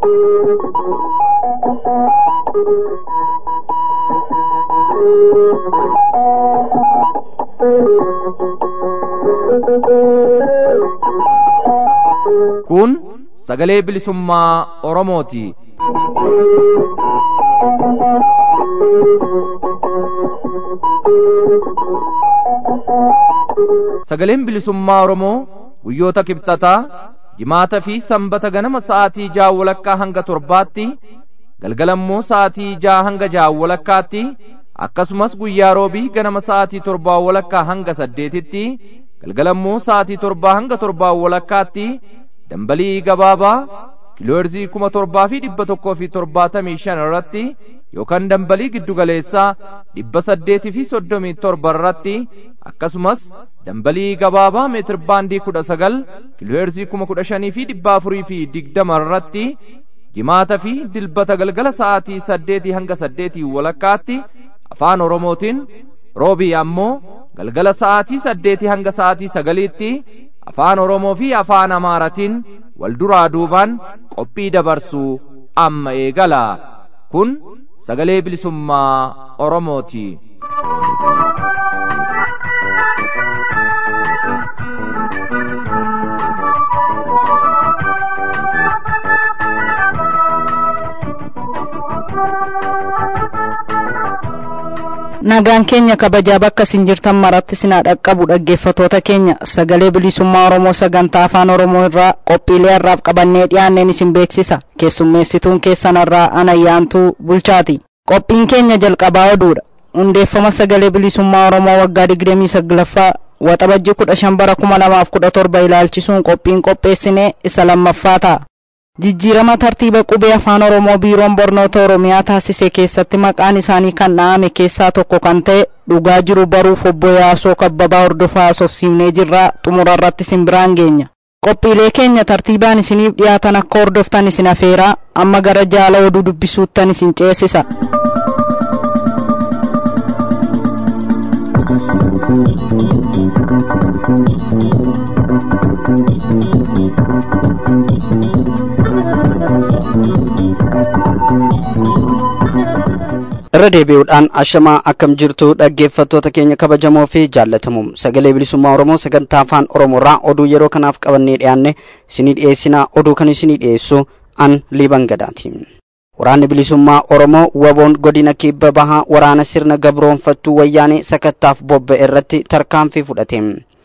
Kun sagalee bilisummaa Oromooti. Sagaleen bilisummaa Oromoo guyyoota kibxataa jimaata fi sanbata ganama sa'aatii ja'a walakkaa hanga torbaatti galgalammoo sa'aatii ja'a hanga ja'a walakkaatti akkasumas guyyaa roobii ganama sa'aatii torbaa walakkaa hanga saddeetitti galgalammoo sa'aatii torbaa hanga torbaa walakkaatti dambalii gabaabaa kiilooherzii kuma torbaa fi dhibba tokkoo fi torbaatamii shan irratti yookaan dambalii giddugaleessaa dhibba saddeetii fi soddomii torba irratti akkasumas dambalii gabaabaa meetir baandii kudha sagal kiilooherzii kuma kudha shanii fi dhibba afurii fi digdama irratti jimaata fi dilbata galgala sa'aatii saddeetii hanga saddeetii walakkaatti afaan oromootiin roobii ammoo galgala sa'aatii saddeetii hanga sa'aatii sagaliitti afaan oromoo fi afaan amaaratiin wal duraa duubaan qophii dabarsuu amma eegala kun sagalee bilisummaa oromooti. nagaan keenya kabajaa bakka isin jirtan maratti sinaa dhaqqabu dhaggeeffatoota keenya sagalee bilisummaa oromoo sagantaa afaan oromoo irraa qophiilee har'aaf qabannee dhiyaanneen isin beeksisa keessummeessituun keessan irraa anayyaantuu bulchaati qophiin keenya jalqabaa oduudha hundeeffama sagalee bilisummaa oromoo waggaa digdamii saglaffaa waxabajjii kudha shan bara kuma lamaaf kudha torba ilaalchisuun qophiin qopheessinee isa lammaffaa ta'a jijjiirama tartiiba qubee afaan oromoo biiroon barnoota oromiyaa taasise keessatti maqaan isaanii kan dha'ame keessaa tokko kan ta'e dhugaa jiru baruuf obbo yaasoo kabbabaa hordofaa haasofsiifnee jirraa xumura irratti isin biraan geenya qophiilee keenya tartiibaan isiniif dhiyaatan akka hordoftan isin afeeraa amma gara jaala oduu dubbisuuttan isin ceesisa irra deebi'uudhaan ashamaa akkam jirtu dhaggeeffattoota keenya kabajamoo fi jaallatamu sagalee bilisummaa oromoo sagantaa afaan oromoorraa oduu yeroo kanaaf qabannee dhiyaanne isinii dhiyeessinaa oduu kan isinii dhiyeessu an liiban gadaati waraanni bilisummaa oromoo waboon godina kibba bahaa waraana sirna gabroonfattuu wayyaanee sakattaaf bobba'e irratti tarkaanfii fudhate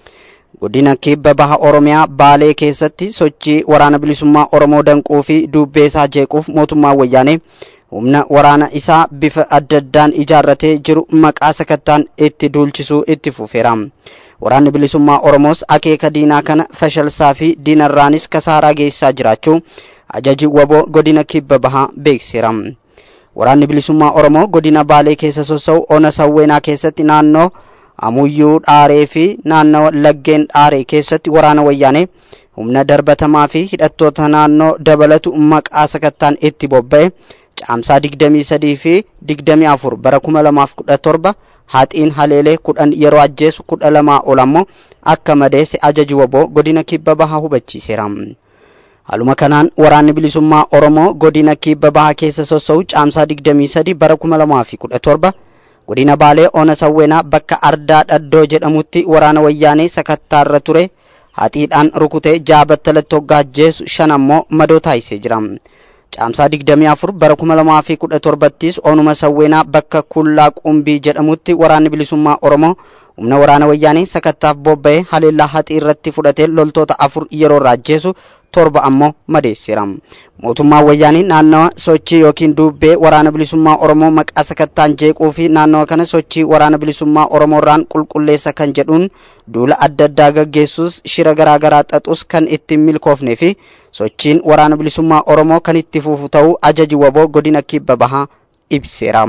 godina kibba baha oromiyaa baalee keessatti sochii waraana bilisummaa oromoo danquu fi dubbeesaa jeequuf mootummaa wayyaanee humna waraana isaa bifa adda addaan ijaarratee jiru maqaa sakattaan itti duulchisuu itti fufeera waraanni bilisummaa oromoos akeeka diinaa kana fashalsaa fi diinarraanis kasaaraa geessaa jiraachuu ajaji waboo godina kibba bahaa beeksiseera waraanni bilisummaa oromoo godina baalee keessa sossa'u ona sawweenaa keessatti naannoo amuyyuu dhaaree fi naannoo laggeen dhaaree keessatti waraana wayyaanee humna darbatamaa fi hidhattoota naannoo dabalatu maqaa sakattaan itti bobba'e caamsaa digdamii sadii fi digdamii afur bara kuma lamaaf kudha torba haxiin haleelee kudhan yeroo ajjeesu kudha lamaa ol ammoo akka madeesse ajaji waboo godina kibba bahaa hubachiiseera. Haaluma kanaan waraanni bilisummaa Oromoo godina kibba bahaa keessa sossa'u caamsaa digdamii sadi bara kuma lamaa fi kudha torba godina Baalee Ona Sawweenaa bakka Ardaa Dhaddoo jedhamutti waraana wayyaanee sakattaarra ture haxiidhaan rukutee jaabattalatti hoggaa ajjeesu shan ammoo madoo taasisee jira. caamsaa digdamii afur bara kuma lamaa fi kudha torbattis onuma sawweenaa bakka kullaa qumbii jedhamutti waraanni bilisummaa oromoo humna waraana wayyaanee sakattaaf bobba'ee haleellaa haxii irratti fudhatee loltoota afur yeroo raajjeesu torba ammoo madeesseera mootummaan wayyaanii naannawa sochii yookiin dubbee waraana bilisummaa oromoo maqaa sakattaan jeequu fi naannawa kana sochii waraana bilisummaa oromoorraan qulqulleessa kan jedhuun duula adda addaa gaggeessuus shira garaagaraa xaxus kan ittiin milkoofnee fi sochiin waraana bilisummaa oromoo kan itti fufu ta'uu ajaji waboo godina kibba bahaa ibseera.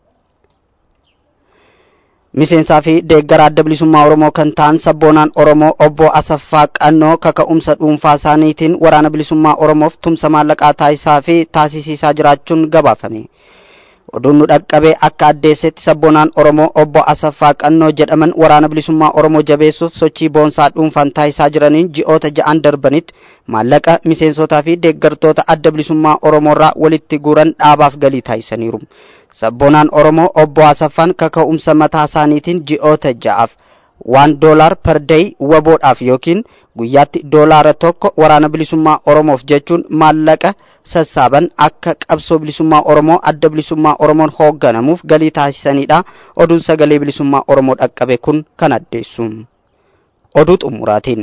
miseensaa fi deeggara adda bilisummaa oromoo kan ta'an sabboonaan oromoo obbo asaffaa qannoo kaka'umsa dhuunfaa isaaniitiin waraana bilisummaa oromoof tumsa maallaqaa taasisaa fi taasisiisaa jiraachuun gabaafame oduun nu dhaqqabee akka addeessetti sabboonaan oromoo obbo asaffaa qannoo jedhaman waraana bilisummaa oromoo jabeessuuf sochii boonsaa dhuunfaan taasisaa jiraniin ji'oota ja'an darbanitti maallaqa miseensotaa fi deeggartoota adda bilisummaa oromoorraa walitti guuran dhaabaaf galii taasisaniiru sabboonaan oromoo obbo asaffaan kaka'umsa mataa isaaniitiin ji'oota ja'aaf waan doolaar per day waboodhaaf yookiin guyyaatti doolaara tokko waraana bilisummaa oromoof jechuun maallaqa sassaaban akka qabsoo bilisummaa oromoo adda bilisummaa oromoon hoogganamuuf galii taasisanidha oduun sagalee bilisummaa oromoo dhaqqabe kun kan addeessu oduu xumuraatiin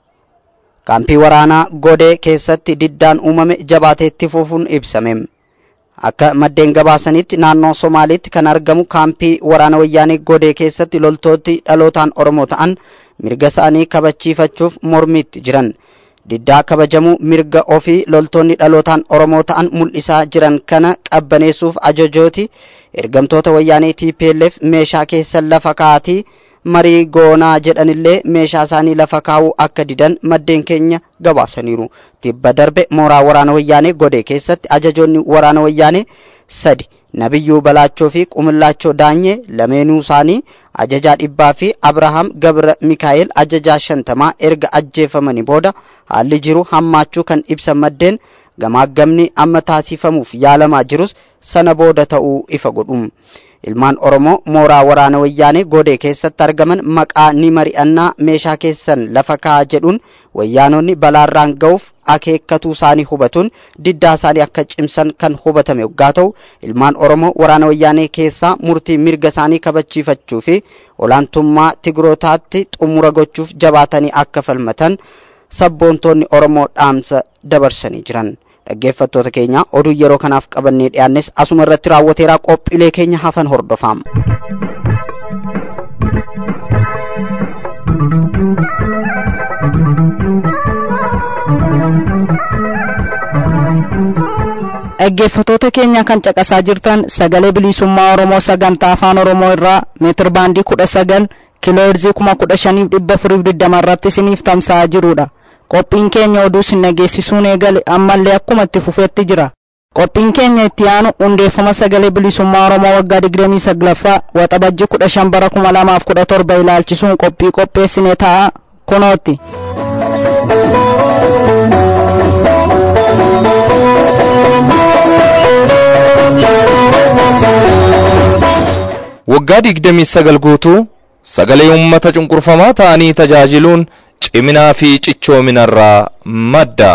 kaampii waraanaa godee keessatti diddaan uumame jabaateetti fufuun ibsame akka maddeen gabaasanitti naannoo somaaliitti kan argamu kaampii waraana wayyaanee godee keessatti loltooti dhalootaan oromoo ta'an mirga isaanii kabachiifachuuf mormiitti jiran diddaa kabajamuu mirga ofii loltoonni dhalootaan oromoo ta'an mul'isaa jiran kana qabbaneessuuf ajajooti ergamtoota wayyaanee TPLF meeshaa keessa lafa kaa'atii marii goonaa jedhanillee meeshaa isaanii lafa kaa'uu akka didan maddeen keenya gabaasaniiru tibba darbe mooraa waraana wayyaanee godee keessatti ajajoonni waraana wayyaanee sadi nabiyyuu balaachoo fi qumillaachoo daanyee lameenuu isaanii ajajaa dhibbaa fi abrahaam gabra mikaa'el ajajaa shantamaa erga ajjeefamanii booda haalli jiru hammaachuu kan ibsan maddeen gamaagamni amma taasifamuuf yaalamaa jirus sana booda ta'uu ifa godhu ilmaan oromoo mooraa waraana wayyaanee godee keessatti argaman maqaa ni mari'annaa meeshaa keessan lafa kaa'aa jedhuun wayyaanonni balaarraan ga'uuf akeekkatuu isaanii hubatuun diddaa isaanii akka cimsan kan hubatame yoggaa ta'u ilmaan oromoo waraana wayyaanee keessaa murtii mirga isaanii kabachiifachuu fi olaantummaa tigrootaatti xumura gochuuf jabaatanii akka falmatan sabboontoonni oromoo dhaamsa dabarsanii jiran dhaggeeffattoota keenya oduu yeroo kanaaf qabannee dhiyaannes asuma irratti raawwateeraa qophiilee keenya hafan hordofaa. dhaggeeffatoota keenya kan caqasaa jirtan sagalee bilisummaa oromoo sagantaa afaan oromoo irraa meetir baandii kudha sagal kiilooherzii kuma kudha shaniif dhibba afuriif digdama irratti isiniif tamsa'aa jirudha qophiin keenya oduu isin dhageessisuun eegale ammallee akkuma itti fufeetti jira qophiin keenya itti aanu hundeeffama sagalee bilisummaa oromoo waggaa digdamii saglaffaa waxabajji kudha shan bara kuma lamaaf kudha torba ilaalchisuun qophii qopheessine ta'a kunootti. waggaa digdamii sagal guutuu sagalee uummata cunqurfamaa ta'anii tajaajiluun ciminaa fi cichoominarraa madda.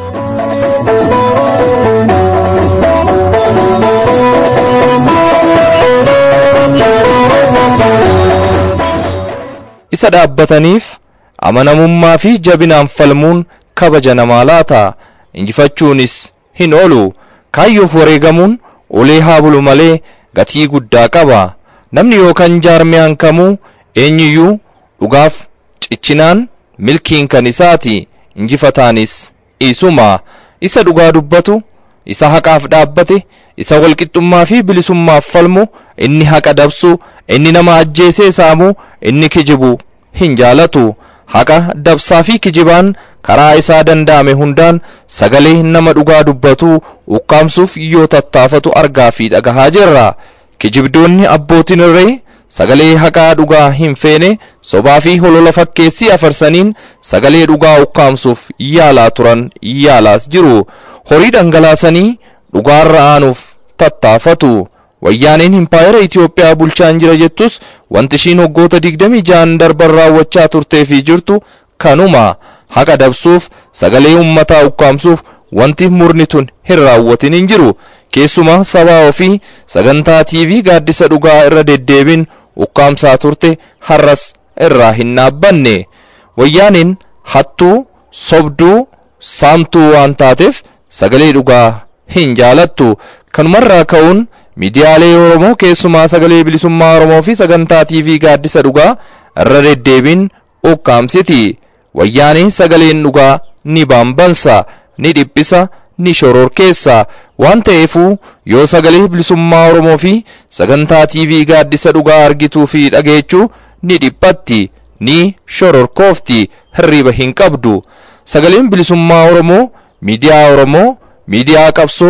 isa dhaabbataniif amanamummaa fi jabinaan falmuun kabaja namaa laata injifachuunis hin oolu kaayyoof wareegamuun ulee haa bulu malee gatii guddaa qaba namni yookaan jaarmiyaan kamuu eenyuyyuu dhugaaf cichinaan milkiin kan isaati injifataanis isuma isa dhugaa dubbatu isa haqaaf dhaabbate isa walqixxummaa fi bilisummaaf falmu inni haqa dabsu inni nama ajjeesee saamu inni kijibu hin jaalatu haqa dabsaa fi kijibaan karaa isaa danda'ame hundaan sagalee nama dhugaa dubbatu ukkaamsuuf yoo tattaafatu argaa fi dhagahaa jirra kijibdoonni abbootiin irree sagalee haqaa dhugaa hin feene sobaa fi holola fakkeessii afarsaniin sagalee dhugaa ukkaamsuuf yaalaa turan yaalaas jiru horii dhangalaasanii dhugaarra aanuuf tattaafatu wayyaaneen impaayera Itoophiyaa bulchaan jira jettus wanti ishiin waggoota digdamii ja'an darban raawwachaa turtee fi jirtu kanuma haqa dabsuuf sagalee ummataa ukkaamsuuf wanti murni tun hin raawwatin hin jiru keessumaa sabaa ofii sagantaa TV gaaddisa dhugaa irra deddeebin ukkaamsaa turte har'as irraa hin dhaabbanne wayyaaneen hattuu sobduu saamtuu waan taateef sagalee dhugaa hin jaalattu kanumarraa ka'uun miidiyaalee oromoo keessumaa sagalee bilisummaa oromoo fi sagantaa TV gaaddisa dhugaa irra deddeebin ukkaamsiti wayyaanee sagaleen dhugaa ni baambansa ni dhiphisa ni shororkeessa waan ta'eefuu yoo sagalee bilisummaa oromoo fi sagantaa TV gaaddisa dhugaa argituu fi dhageechuu ni dhiphatti ni shororkoofti hirriba hin qabdu sagaleen bilisummaa oromoo miidiyaa oromoo miidiyaa qabsoo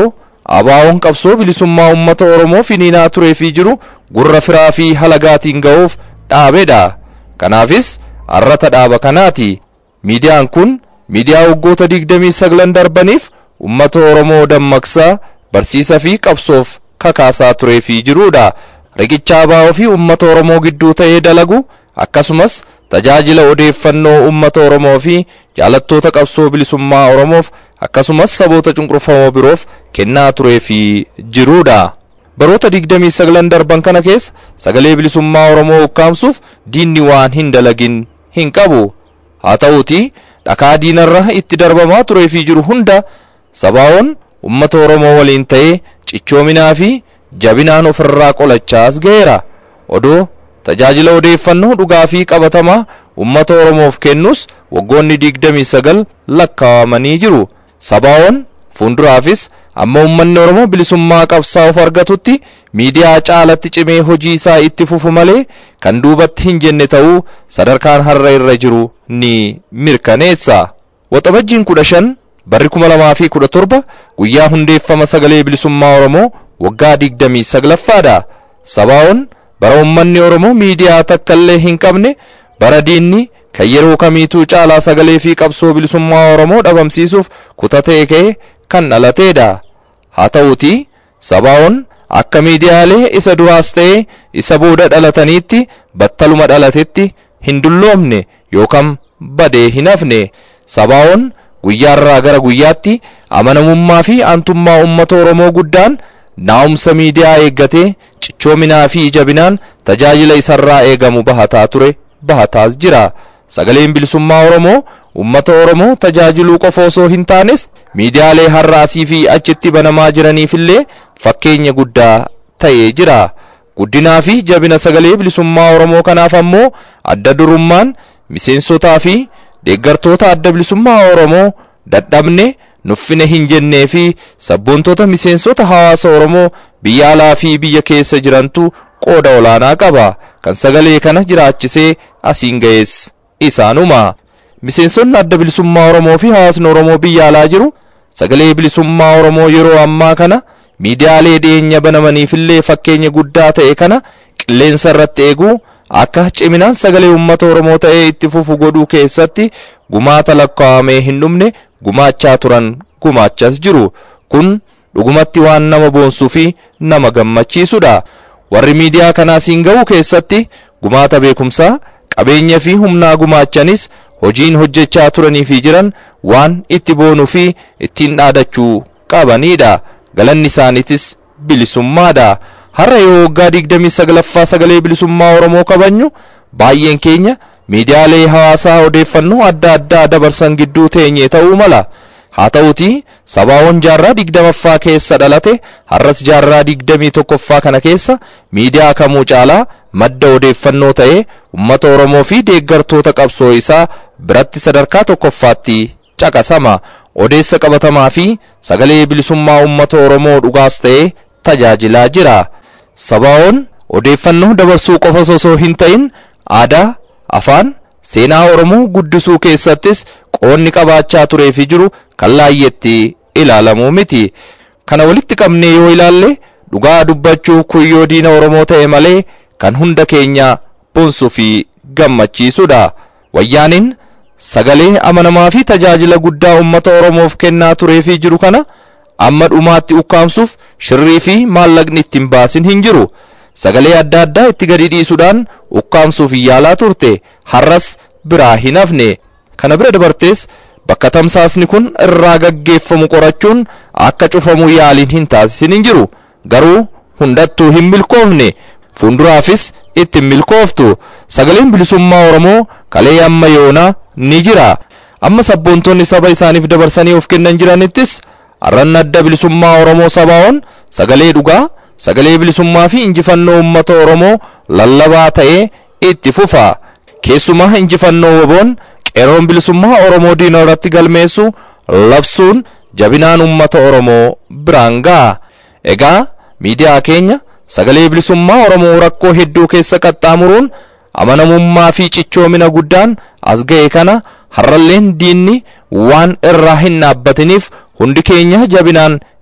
abaawoon qabsoo bilisummaa uummata oromoo finiinaa turee fi jiru gurra firaa fi halagaatiin ga'uuf dhaabedha kanaafis arrata dhaaba kanaati miidiyaan kun miidiyaa waggoota digdamii saglan darbaniif ummata oromoo dammaqsaa barsiisa fi qabsoof kakaasaa turee fi jirudha riqicha abaa'oo fi ummata oromoo gidduu ta'ee dalagu akkasumas tajaajila odeeffannoo ummata oromoo fi jaalattoota qabsoo bilisummaa oromoof akkasumas saboota cunqurfamoo biroof kennaa turee fi jirudha baroota digdamii saglan darban kana keessa sagalee bilisummaa oromoo ukkaamsuuf diinni waan hin dalagin hin qabu haa ta'uuti dhakaa diinarra itti darbamaa turee fi jiru hunda sabaa'oon ummata oromoo waliin ta'ee cichoominaa fi jabinaan ofirraa qolachaas ga'eera odoo tajaajila odeeffannoo dhugaa fi qabatamaa ummata oromoof kennus waggoonni digdamii sagal lakkaawamanii jiru sabaa'oon fuulduraafis amma ummanni oromoo bilisummaa qabsaa'uuf argatutti miidiyaa caalatti cimee hojii isaa itti fufu malee kan duubatti hin jenne ta'uu sadarkaan har'a irra jiru ni mirkaneessa waxabajjiin kudha shan barri kuma lamaa fi kudha torba guyyaa hundeeffama sagalee bilisummaa oromoo waggaa digdamii saglaffaadha sabaa'oon bara ummanni oromoo miidiyaa takka illee hin qabne bara diinni kan yeroo kamiituu caalaa sagalee fi qabsoo bilisummaa oromoo dhabamsiisuuf kutatee ka'e kan dhalateedha haa ta'uuti sabaa'oon akka miidiyaalee isa duraas ta'e isa booda dhalataniitti battaluma dhalatetti hin dulloomne yookaan badee hin hafne sabaa'oon guyyaarraa gara guyyaatti amanamummaa fi aantummaa uummata oromoo guddaan naa'umsa miidiyaa eeggatee cichoominaa fi jabinaan tajaajila isarraa eegamu bahataa ture bahataas jira sagaleen bilisummaa oromoo ummata oromoo tajaajiluu qofa osoo hin taanes miidiyaalee har'aasii fi achitti banamaa jiraniifillee fakkeenya guddaa ta'ee jira guddinaa fi jabina sagalee bilisummaa oromoo kanaaf ammoo adda durummaan miseensotaa fi deeggartoota adda bilisummaa oromoo dadhabne nuffine hin jennee fi sabboontota miseensota hawaasa oromoo biyya alaa fi biyya keessa jirantu qooda olaanaa qaba kan sagalee kana jiraachisee asiin ga'es isaanuma miseensonni adda bilisummaa oromoo fi hawaasni oromoo biyya alaa jiru sagalee bilisummaa oromoo yeroo ammaa kana miidiyaalee dhiyeenya banamaniifillee fakkeenya guddaa ta'e kana qilleensa irratti eeguu akka ciminaan sagalee uummata oromoo ta'ee itti fufu godhuu keessatti gumaata lakkaa'amee hin dhumne gumaachaa turan gumaachas jiru kun dhugumatti waan nama boonsuu fi nama gammachiisudha warri miidiyaa kanaasiin ga'uu keessatti gumaata beekumsaa qabeenya fi humnaa gumaachanis hojiin hojjechaa turanii fi jiran waan itti boonuu fi ittiin dhaadachuu qabanidha galanni isaaniitis bilisummaadha har'a yoo waggaa digdamii saglaffaa sagalee bilisummaa oromoo kabajnu baay'een keenya miidiyaalee hawaasaa odeeffannoo adda addaa dabarsan gidduu teenye ta'uu mala haa ta'uti sabaawwan jaarraa digdamaffaa keessa dhalate har'as jaarraa digdamii tokkoffaa kana keessa miidiyaa kamuu caalaa madda odeeffannoo ta'ee ummata oromoo fi deeggartoota qabsoo isaa biratti sadarkaa tokkoffaatti caqasama odeessa qabatamaa fi sagalee bilisummaa ummata oromoo dhugaas ta'ee tajaajilaa jira sabaa'oon odeeffannoo dabarsuu qofa osoo hin ta'in aadaa afaan seenaa oromoo guddisuu keessattis qoonni qabaachaa turee fi jiru kan laayyetti ilaalamuu miti kana walitti qabnee yoo ilaalle dhugaa dubbachuu kuyyoo diina oromoo ta'e malee kan hunda keenya boonsuu fi gammachiisudha wayyaaniin sagalee amanamaa fi tajaajila guddaa ummata oromoof kennaa turee fi jiru kana amma dhumaatti ukkaamsuuf shirrii fi maallaqni ittiin baasin hin jiru sagalee adda addaa itti gadi dhiisuudhaan ukkaamsuuf yaalaa turte har'as biraa hin hafne kana bira dabartees bakka tamsaasni kun irraa gaggeeffamu qorachuun akka cufamu yaaliin hin taasisin hin jiru garuu hundattuu hin milkoofne fuulduraafis ittiin milkooftu sagaleen bilisummaa oromoo kalee amma yoonaa ni jira amma sabboontonni saba isaaniif dabarsanii of kennan jiranittis arranna adda bilisummaa oromoo sabaa'oon sagalee dhugaa sagalee bilisummaa fi injifannoo uummata oromoo lallabaa ta'ee itti fufa keessumaa injifannoo woboon qeeroon bilisummaa oromoo diina irratti galmeessu labsuun jabinaan uummata oromoo biraan ga'a egaa miidiyaa keenya sagalee bilisummaa oromoo rakkoo hedduu keessa qaxxaamuruun amanamummaa fi cichoomina guddaan as ga'e kana har'alleen diinni waan irraa hin dhaabbatiniif hundi keenya jabinaan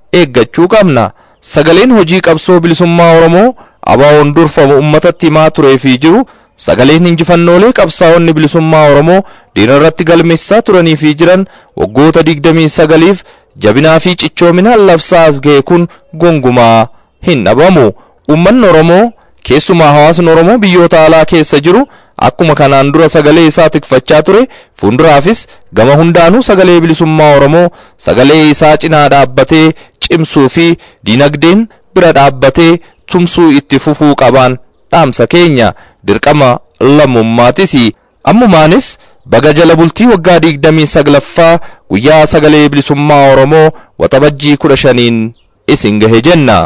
eeggachuu qabna sagaleen hojii qabsoo bilisummaa oromoo abaawoon durfamu ummatatti himaa turee fi jiru sagaleen injifannoolee qabsaa'onni bilisummaa oromoo diina irratti galmeessaa turanii fi jiran waggoota digdamii sagaliif jabinaa fi cichoominaan labsaa as ga'e kun gongumaa hin dhabamu ummanni oromoo keessumaa hawaasni oromoo biyyoota alaa keessa jiru akkuma kanaan dura sagalee isaa tikfachaa ture fuulduraafis gama hundaanuu sagalee bilisummaa oromoo sagalee isaa cinaa dhaabbatee cimsuu fi diinagdeen bira dhaabbatee tumsuu itti fufuu qabaan dhaamsa keenya dirqama lammummaatis ammumaanis baga jala bultii waggaa digdamii saglaffaa guyyaa sagalee bilisummaa oromoo waxabajjii kudha shaniin isin gahe jenna.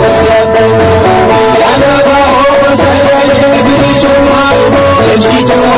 Thank you.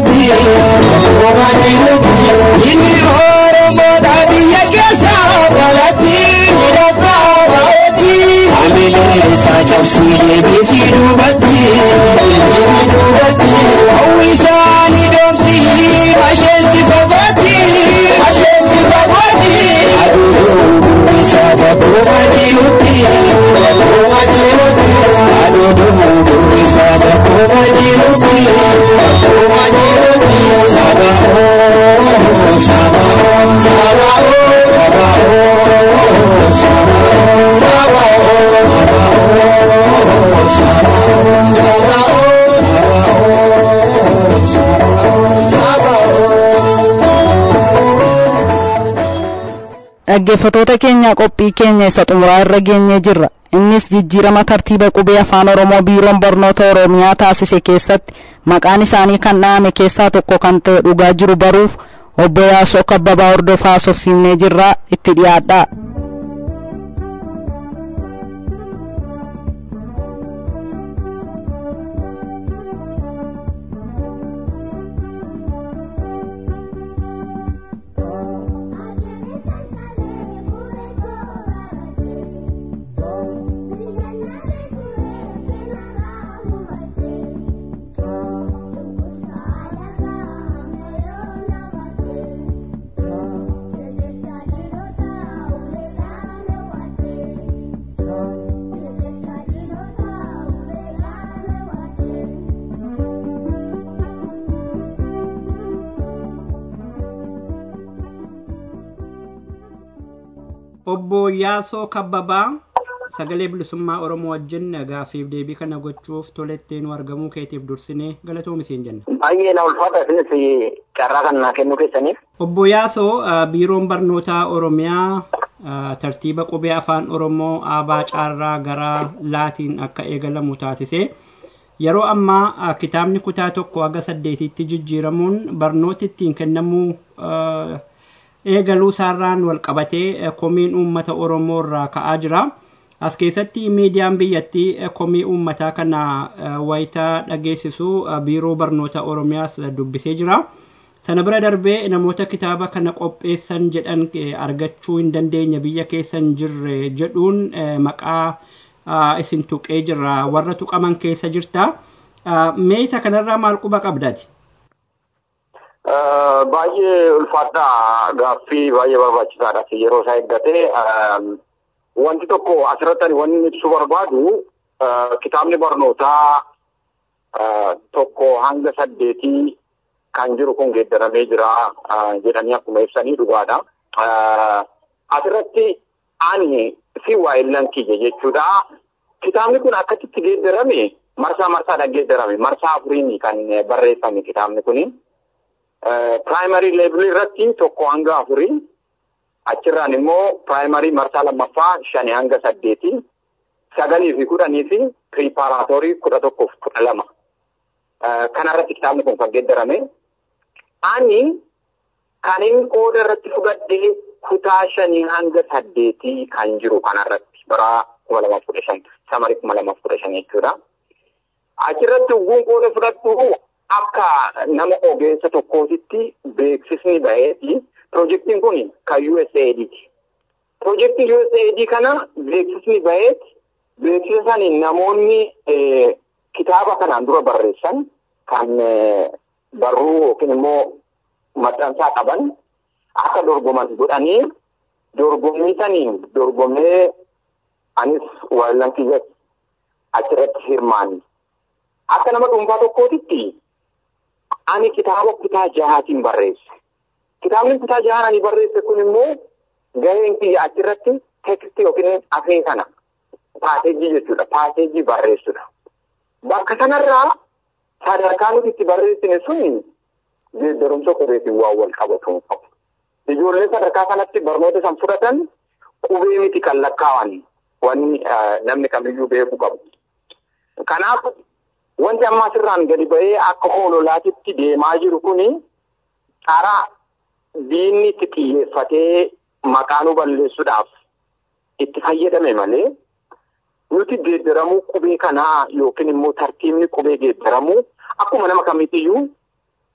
dhaggeeffatoota keenya qophii keenya isa xumuraa irra geenyee jirra innis jijjiirama tartiiba qubee afaan oromoo biiroon barnoota oromiyaa taasise keessatti maqaan isaanii kan dhahame keessaa tokko kan ta'e dhugaa jiru baruuf obbo yaasoo kabbabaa hordofaa haasofsiifnee jirraa itti dhiyaadhaa obbo Yaasoo Kabbabaa sagalee bilisummaa Oromoo wajjin gaaffiif deebii kana gochuuf tolettee nu argamuu keetiif dursinee galatoomi siin jenna. Baay'ee na ulfaata isinis carraa kan naa kennuu keessaniif. Obbo Yaasoo biiroon barnootaa Oromiyaa tartiiba qubee afaan Oromoo aabaa caarraa gara laatiin akka eegalamu taasise. Yeroo ammaa kitaabni kutaa tokko haga saddeetitti jijjiiramuun barnooti ittiin kennamuu eegaluu isaarraan wal qabatee komiin uummata Oromoo irraa ka'aa jira. As keessatti miidiyaan biyyattii komii uummataa kana wayitaa dhageessisu biiroo barnoota Oromiyaas dubbisee jira. Sana bira darbee namoota kitaaba kana qopheessan jedhan argachuu hin dandeenye biyya keessa hin jirre jedhuun maqaa isin tuqee jirra warra tuqaman keessa jirta. Mee isa kanarraa maal quba qabdati? baay'ee ulfaadhaa gaaffii baay'ee barbaachisaadha yeroo isaa eeggate wanti tokko asirratti wanni ibsuu barbaadu kitaabni barnootaa tokko hanga saddeetii kan jiru kun geeddaramee jira jedhanii akkuma ibsanii dhugaadha. Asirratti ani fi waa'illan kiyya jechuudha. Kitaabni kun akkasitti geeddarame marsaa marsaadhaan geeddarame marsaa afuriin kan barreeffame kitaabni kuni. Piraayimarii leebilii irratti tokko hanga afurii achirraan immoo piraayimarii marsaa lammaffaa shanii hanga saddeetii sagalii fi kudhanii fi piriiparaatoorii kudha tokkoof kudha lama. Kanarratti kitaabni kun kan geeddarame. Ani kan inni qooda irratti fudhadhee kutaa shanii hanga saddeetii kan jiru kanarratti bara kuma lamaaf kudha shan samarii kuma lamaaf kudha shan jechuudha. Achirratti ugguun qooda fudhattu akka nama ogeessa tokkootitti beeksisni baheeti. Piroojeektiin kun kan USAIDti. Piroojeektii USAID kana beeksisni baheeti. Beeksisa sanii namoonni kitaaba kanaan dura barreessan kan barruu yookiin immoo maxxansaa qaban akka dorgoman godhanii dorgommii saniin dorgomee anis waayillan kiyyas achirratti hirmaanni. Akka nama dhuunfaa tokkootitti ani kitaaba kutaa jahaatiin barreesse. Kitaabni kutaa jahaan ani barreesse kun immoo gaheen kiyya achirratti tekstii yookiin afee kana paaseejii jechuudha. Paaseejii barreessudha. Bakka sanarraa sadarkaa nuti itti barreessine sun geeddarumsa qubeetiin waan wal qabatu qabu. Ijoolleen sadarkaa kanatti barnoota san fudhatan qubee miti kan lakkaawan wanni namni kamiyyuu beekuu qabu. Kanaaf wanti amma asirraan gadi ba'ee akka hoololaatitti deemaa jiru kuni karaa diinni itti xiyyeeffatee maqaa nu balleessuudhaaf itti fayyadame malee nuti geeddaramuu qubee kanaa yookiin immoo tartiibni qubee geeddaramuu akkuma nama kamiitiyyuu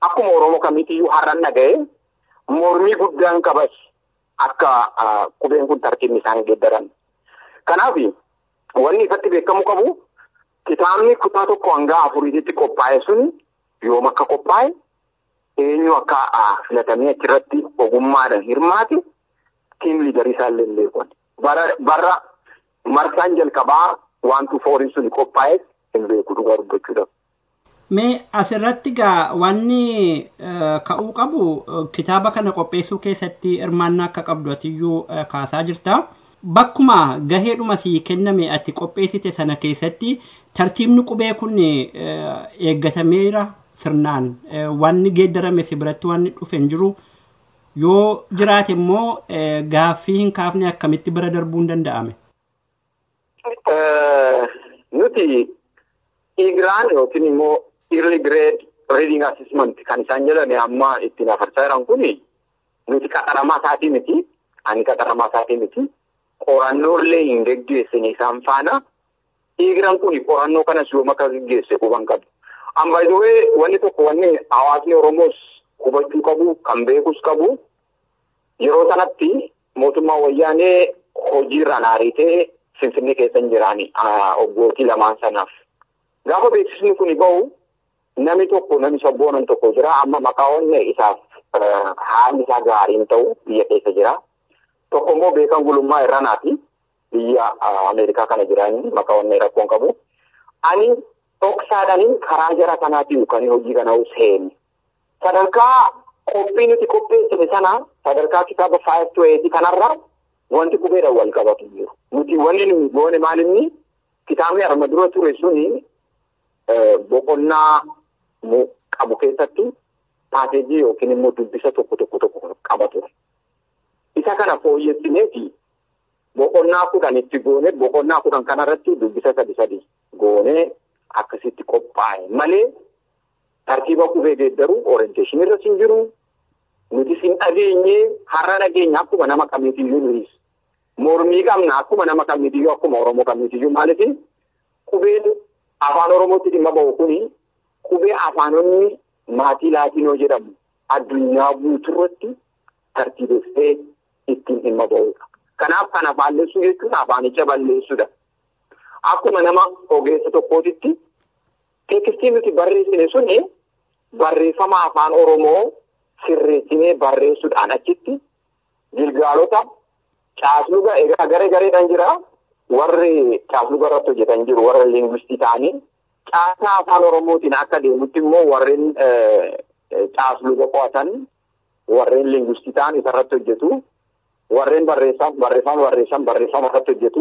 akkuma Oromoo kamiitiyyuu har'an dhaga'e mormii guddaan qabas akka qubeen kun tartiibni isaan geeddaran. Kanaaf wanni ifatti beekamu qabu kitaabni kutaa tokko hanga afuriitti qophaa'e sun yoom akka qophaa'e eenyu akka filatamee achirratti ogummaadhaan hirmaate tiim liidarii isaallee hin beekan. Bara marsaan jalqabaa wantu fooriin sun qophaa'e hin beeku dhugaa dubbachuudhaaf. Mee asirratti gaa wanni ka'uu qabu kitaaba kana qopheessuu keessatti hirmaannaa akka qabdu atiyyuu kaasaa jirta. Bakkuma gaheedhuma sii kenname ati qopheessite sana keessatti tartiibni qubee kun eeggatameera sirnaan wanni geeddarame si biratti wanni dhufe hin jiru yoo jiraate immoo gaaffii hin kaafne akkamitti bira darbuu hin danda'ame. Nuti Igiraan yookiin immoo early grade reading assessment kan isaan jedhame amma ittiin afarsaa jiran kun nuti qaxaramaa isaatii miti ani qaxaramaa isaatii miti qorannoolee hin geggeessine isaan faana Igiraan kun qorannoo kanas yoom akka geggeesse quban qabu. Ambaayidowee wanni tokko wanni hawaasni Oromoos hubachuu qabu kan beekus qabu yeroo sanatti mootummaa wayyaanee hojiirraan ariitee Finfinnee keessa hin jiraani oggootii lamaan sanaaf. Gaafa beeksisni kun bahu namni tokko namni sabboonan tokko jira amma maqaa onne isaaf haalli isaa gaariin ta'u biyya keessa jira. Tokko immoo beekan gulummaa irranaati biyya Ameerikaa kana jiraani maqaa onne rakkoon qabu. Ani dhoksaadhaniin karaa jara kanaatiin kan hojii kana seene. Sadarkaa qophii nuti qopheessine sana sadarkaa kitaaba five to eight kanarra wanti qubeedhaan wal qabatu jiru. Nuti wanni nuyi goone maalinni kitaabni arma dura ture suni boqonnaa qabu keessatti paaseejii yookiin immoo dubbisa tokko tokko tokko qaba ture. Isa kana fooyyessineeti boqonnaa kudhan itti goone boqonnaa kudhan kanarratti dubbisa sadi sadi goone akkasitti qophaa'e malee tartiiba qubee geeddaru orienteeshin irra sin jiru nuti sin dhageenye har'a dhageenya akkuma nama kamiitiyyuu nuyi mormii qabna akkuma nama kamiitiyyuu akkuma oromoo kamiitiyyuu maaliif qubeen afaan oromootti dhimma ba'u kuni qubee afaanonni maatii laatinoo jedhamu addunyaa guuturratti tartiibessee ittiin dhimma ba'udha. Kanaaf kana balleessuu jechuun afaanicha balleessuudha. Akkuma nama ogeessa tokkootitti teekistii nuti barreessine suni barreeffama afaan oromoo sirreessinee barreessuudhaan achitti gilgaalota caasluga egaa garee gareedhaan jira warri caasluga irratti hojjetan jiru warra liingwistii ta'anii caasaa afaan oromootiin akka deemutti immoo warreen caasluga qo'atan warreen liingwistii ta'an isarratti hojjetu warreen barreessan barreeffama barreessan barreeffama irratti hojjetu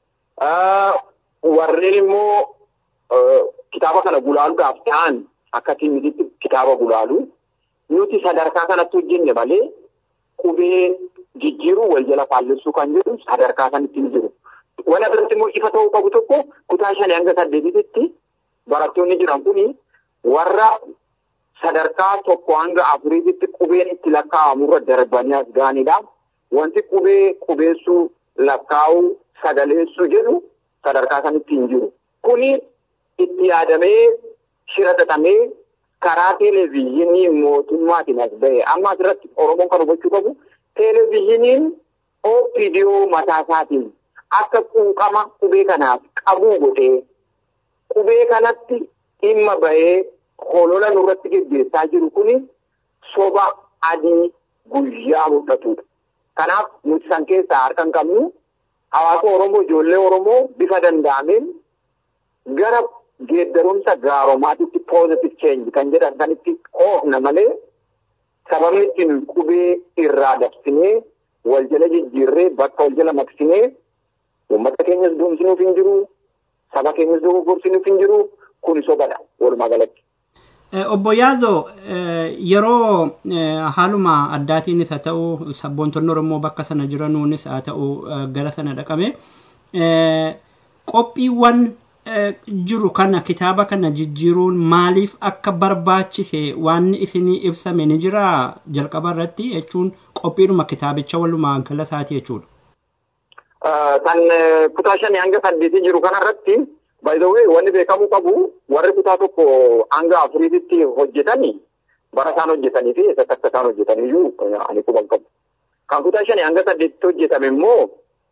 warreen immoo kitaaba kana gulaaluudhaaf ta'an akka tiimititti kitaaba gulaalu nuti sadarkaa kanatti hojjenne malee qubee jijjiiruu wal jala faallessuu kan jedhu sadarkaa sanitti ni jiru. Wal irratti immoo ifa ta'uu qabu tokko kutaa shanii hanga saddeetitti barattoonni jiran kuni warra sadarkaa tokko hanga afuriitti qubeen itti lakkaa'amurra darbanii as ga'anidha. Wanti qubee qubeessuu lakkaa'uu sagaleessuu jedhu sadarkaa sanitti hin jiru. Kuni itti yaadamee shira xaxamee karaa televezyiinii mootummaatiin as ba'e. Amma asirratti Oromoon kan hubachuu qabu televezyiiniin OPDO mataa isaatiin akka quuqama qubee kanaaf qabuu godhee qubee kanatti dhimma bahee holola nurratti geggeessaa jiru kuni soba adii guyyaa mul'atudha. Kanaaf nuti san keessaa harka hin qabnu hawaasa Oromoo ijoollee Oromoo bifa danda'ameen gara geeddarumsa gaaromaatitti positive change kan jedhan sanitti oofna malee sababni ittiin qubee irraa dabsinee wal jala jijjiirree bakka wal jala maqsinee uummata keenyas doomsinuuf hin jiru saba keenyas dogoggorsinuuf hin jiru kun sobadha walumaa galatti. Obbo Yaazoo yeroo haaluma addaatiinis haa ta'u sabboontonni Oromoo bakka sana jiranuunis haa ta'u gara sana dhaqame qophiiwwan jiru kana kitaaba kana jijjiiruun maaliif akka barbaachise waan isinii ibsame ni jira jalqaba irratti jechuun qophiidhuma kitaabicha walumaa gala isaati jechuudha. Kan kutaa shanii hanga saddeetii jiru kanarratti by the way wanni beekamuu qabu warri kutaa tokko hanga afuriitti hojjetani bara isaan hojjetanii fi eessatti akka isaan hojjetaniyyuu ani quban qabu. Kan kutaa shanii hanga saddeetti hojjetame immoo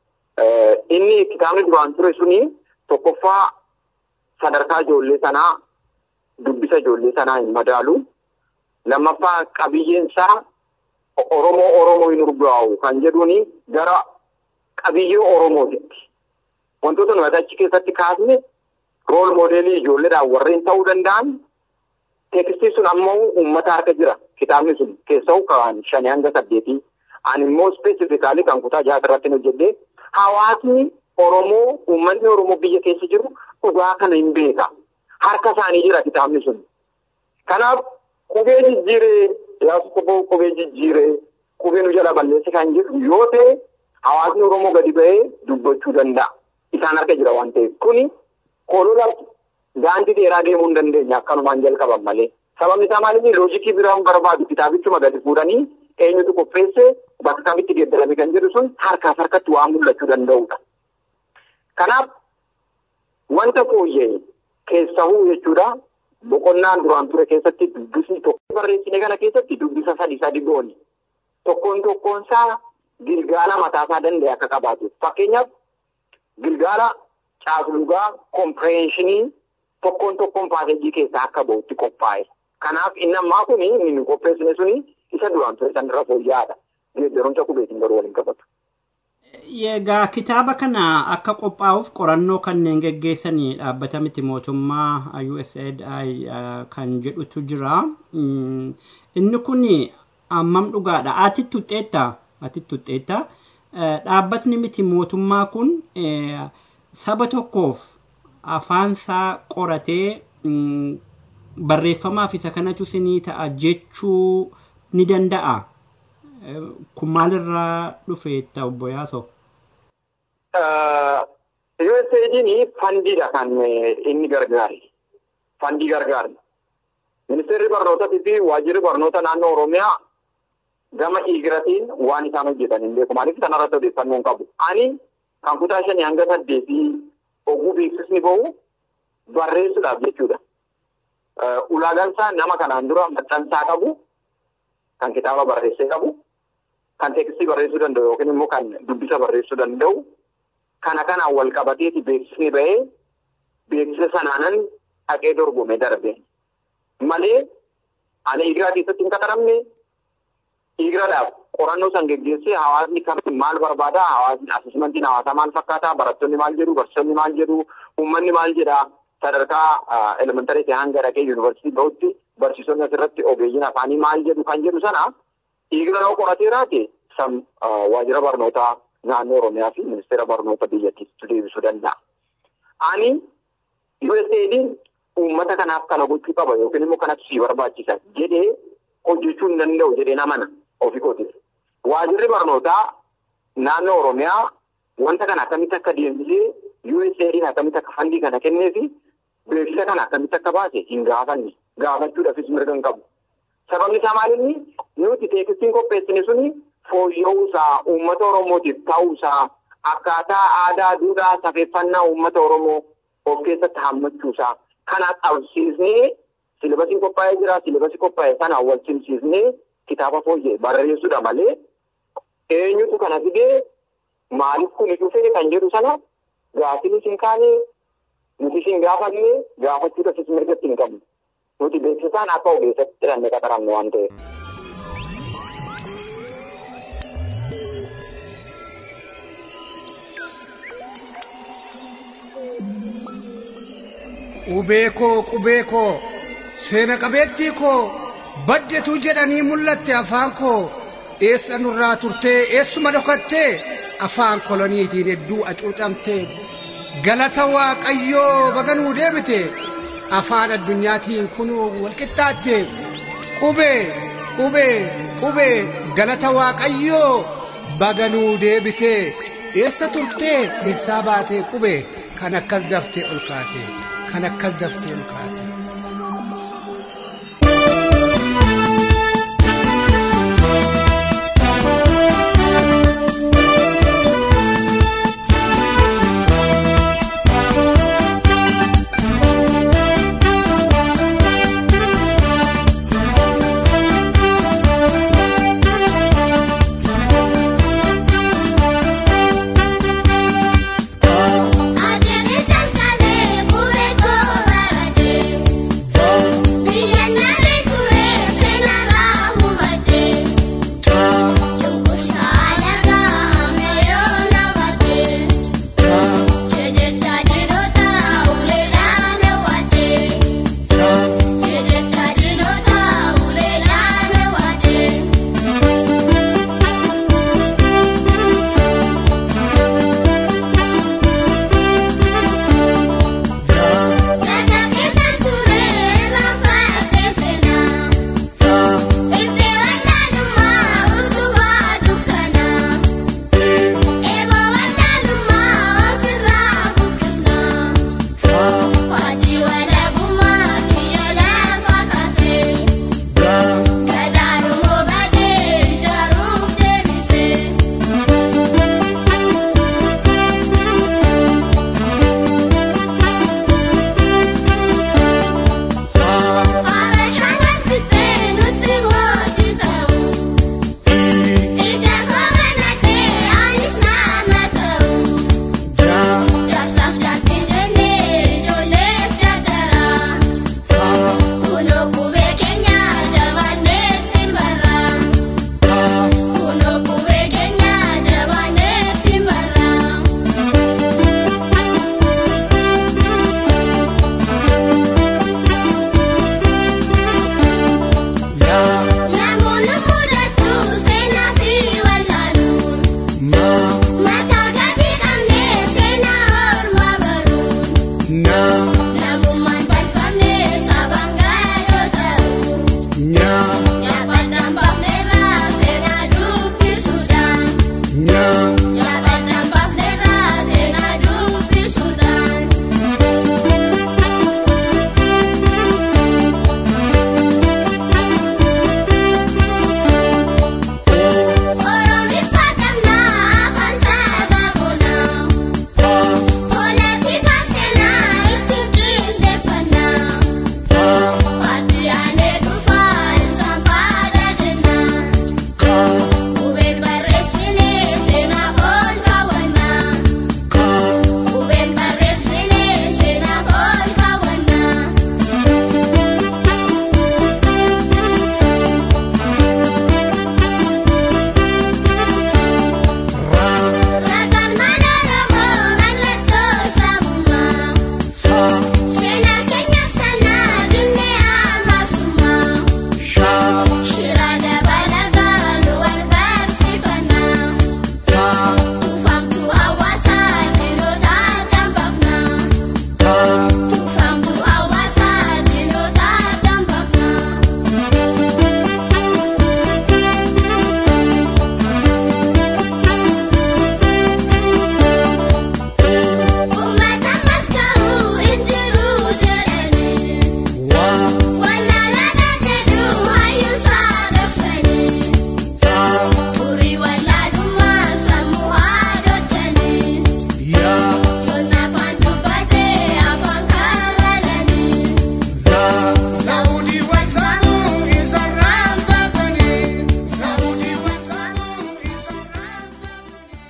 inni kitaabni duraan ture suni tokkoffaa sadarkaa ijoollee sanaa dubbisa ijoollee sanaa hin madaalu. Lammaffaa qabiyyeen isaa Oromoo Oromoo hin urgaa'u kan jedhuuni gara qabiyyee Oromootitti. Wantoota nuti achi keessatti kaasne rool moodeelii ijoolleedhaan warreen ta'uu danda'an teekstii sun ammoo uummata harka jira. Kitaabni sun keessa'u kan shanii hanga saddeetii. Ani immoo ispeesifikaalii kan kutaa jaha irratti hojjedhee hawaasni Oromoo uummanni Oromoo biyya keessa jiru dhugaa kana hin beeka. Harka isaanii jira kitaabni sun. Kanaaf qubee jijjiiree yaasa qubee qubee jijjiiree qubee nu jala balleesse kan jedhu yoo ta'e hawaasni Oromoo gadi ba'ee dubbachuu danda'a. Isaan harka jira waan ta'eef kuni koloola daandii dheeraa deemuu hin dandeenya akkanumaan jalqaban malee. Sababni isaa maaliif loojikii biraan barbaadu kitaabichuma gadi fuudhanii eenyutu qopheesse bakka kamitti geeddarame kan jedhu sun harkaaf harkatti waan mul'achuu danda'udha. Kanaaf wanta fooyya'e keessahuu jechuudha boqonnaan duraan ture keessatti dubbisni tokko barreessine kana keessatti dubbisa sadi sadi goone tokkoon tokkoon isaa gilgaala mataasaa danda'e akka qabaatu fakkeenyaaf gilgaala caaslugaa kompireenshinii tokkoon tokkoon paaseejii keessaa akka ba'utti qophaa'e. Kanaaf inni ammaa kun inni qopheessine suni isa duraan ture sanirra fooyya'aadha. Geeddarumsa qubeetiin garuu waliin qabatu. Egaa kitaaba kana akka qophaa'uuf qorannoo kanneen geggeessanii dhaabbata miti mootummaa USAID kan jedhutu jira. Inni kun ammam dhugaadha? Ati tuxxeetta? Ati tuxxeetta? Dhaabbatni miti mootummaa kun saba tokkoof afaansaa qoratee barreeffamaaf isa kanatu sinii ta'a jechuu ni danda'a. Kun maalirraa dhufe obbo Yaasoo? USAID'n fandiidha kan inni gargaare. Fandii gargaare. Ministeerri barnootaatii fi waajjirri barnoota naannoo Oromiyaa gama dhiigiratiin waan isaan hojjetan hin beeku. Maaliif kanarratti odeeffannoo hin qabu. Ani kan kutaa shanii hanga saddeetii oguu beeksisni bahu barreessuudhaaf jechuudha. Ulaagaan isaa nama kanaan dura maxxansaa qabu, kan kitaaba barreessee qabu, kan teekstii barreessuu danda'u yookiin immoo kan dubbisa barreessuu danda'u, kana kanaan wal qabateeti beeksisni bahee beeksisa sanaanan dhaqee dorgome darbe. Malee ani Igiraa keessatti hin qaxaramne Igiraadhaaf qorannoo san geggeessee hawaasni kamiin maal barbaada hawaasni asesmentiin hawaasaa maal fakkaata barattoonni maal jedhu barsiisonni maal jedhu uummanni maal jedha sadarkaa elementarii ta'e hanga dhaqee yuunivarsiitii bahutti barsiisonni asirratti ogeeyyiin afaanii maal jedhu kan jedhu sana Igira yoo qoratee raate waajjira barnootaa naannoo Oromiyaa fi ministeera barnoota biyyattiitti deebisuu danda'a. Ani USAID'n uummata kanaaf kana gochuu qaba yookiin immoo kanatti sii barbaachisa jedhee hojjechuu hin danda'u jedhee namana ofii kootiif. Waajjirri barnootaa naannoo Oromiyaa wanta kana akkamitti akka deemsisee USAID'n akkamitti akka fandii kana kennee fi beeksisa kana akkamitti akka baase hin gaafanne gaafachuudhaafis mirga hin qabu. Sababni isaa maalinni nuti teeksistiin qopheessine suni fooyya'uusaa uummata Oromootiif ta'uusaa akkaataa aadaa duudhaa safeeffannaa uummata Oromoo of keessatti hammachuusaa kana qabsiisnee silibasiin qophaa'ee jira silibasii qophaa'e sana wal simsiisnee kitaaba fooyya'e barreessuudha malee eenyutu kana fidee maaliif kuni dhufee kan jedhu sana gaaffiin isin kaane nuti isin gaafanne gaafachuudhaafis mirgatti hin qabnu. Nuti beeksisaan akka ogeessatti jedhamne qaxaramne waan ta'eef. Qubee koo qubee koo seena qabeettii koo baddetu jedhanii mul'atte afaan koo eessa nurraa turtee eessuma dhokattee afaan koloniitiin hedduu acuucamtee galata waaqayyoo baganuu deebite afaan addunyaatiin kunuu walqixxaatte qubee qubee qubee galata waaqayyoo baganuu deebite eessa turtee eessaa baatee qubee kan akkas daftee ol kaate kan akkas daftee ol kaate.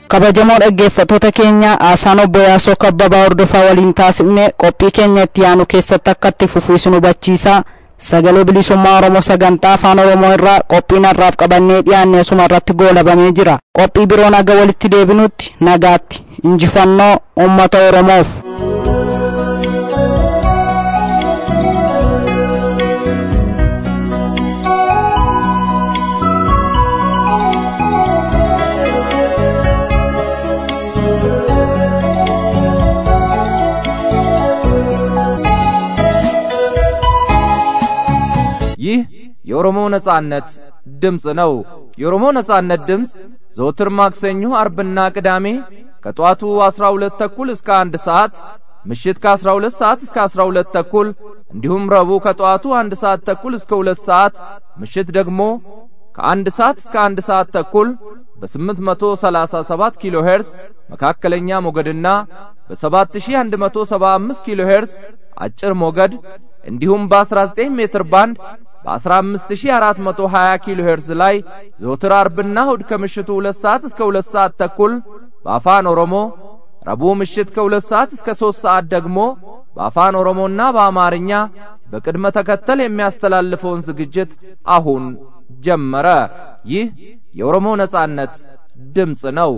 kabajamoo dhaggeeffattoota keenya haasaan obbo Yaasoo Kabbabaa hordofaa waliin taasifne qophii keenya itti aanu keessatti akka itti fufu isin hubachiisa. Sagalee bilisummaa Oromoo sagantaa afaan Oromoo irraa qophiin har'aaf qabannee dhiyaanne asuma irratti goolabamee jira. Qophii biroo naga walitti deebinutti nagaatti injifannoo uummata Oromoof. ይህ የኦሮሞ ነጻነት ድምፅ ነው። የኦሮሞ ነጻነት ድምፅ ዘወትር ማክሰኞ፣ አርብና ቅዳሜ ከጠዋቱ 12 ተኩል እስከ አንድ ሰዓት ምሽት ከ12 ሰዓት እስከ 12 ተኩል እንዲሁም ረቡዕ ከጠዋቱ አንድ ሰዓት ተኩል እስከ 2 ሰዓት ምሽት ደግሞ ከአንድ ሰዓት እስከ አንድ ሰዓት ተኩል በ837 ኪሎ ሄርዝ መካከለኛ ሞገድና በ7175 ኪሎ ሄርዝ አጭር ሞገድ እንዲሁም በ19 ሜትር ባንድ በ15420 ኪሎ ሄርዝ ላይ ዘወትር አርብና እሁድ ከምሽቱ 2 ሰዓት እስከ 2 ሰዓት ተኩል በአፋን ኦሮሞ ረቡዕ ምሽት ከ2 ሰዓት እስከ 3 ሰዓት ደግሞ በአፋን ኦሮሞና በአማርኛ በቅድመ ተከተል የሚያስተላልፈውን ዝግጅት አሁን ጀመረ። ይህ የኦሮሞ ነጻነት ድምፅ ነው።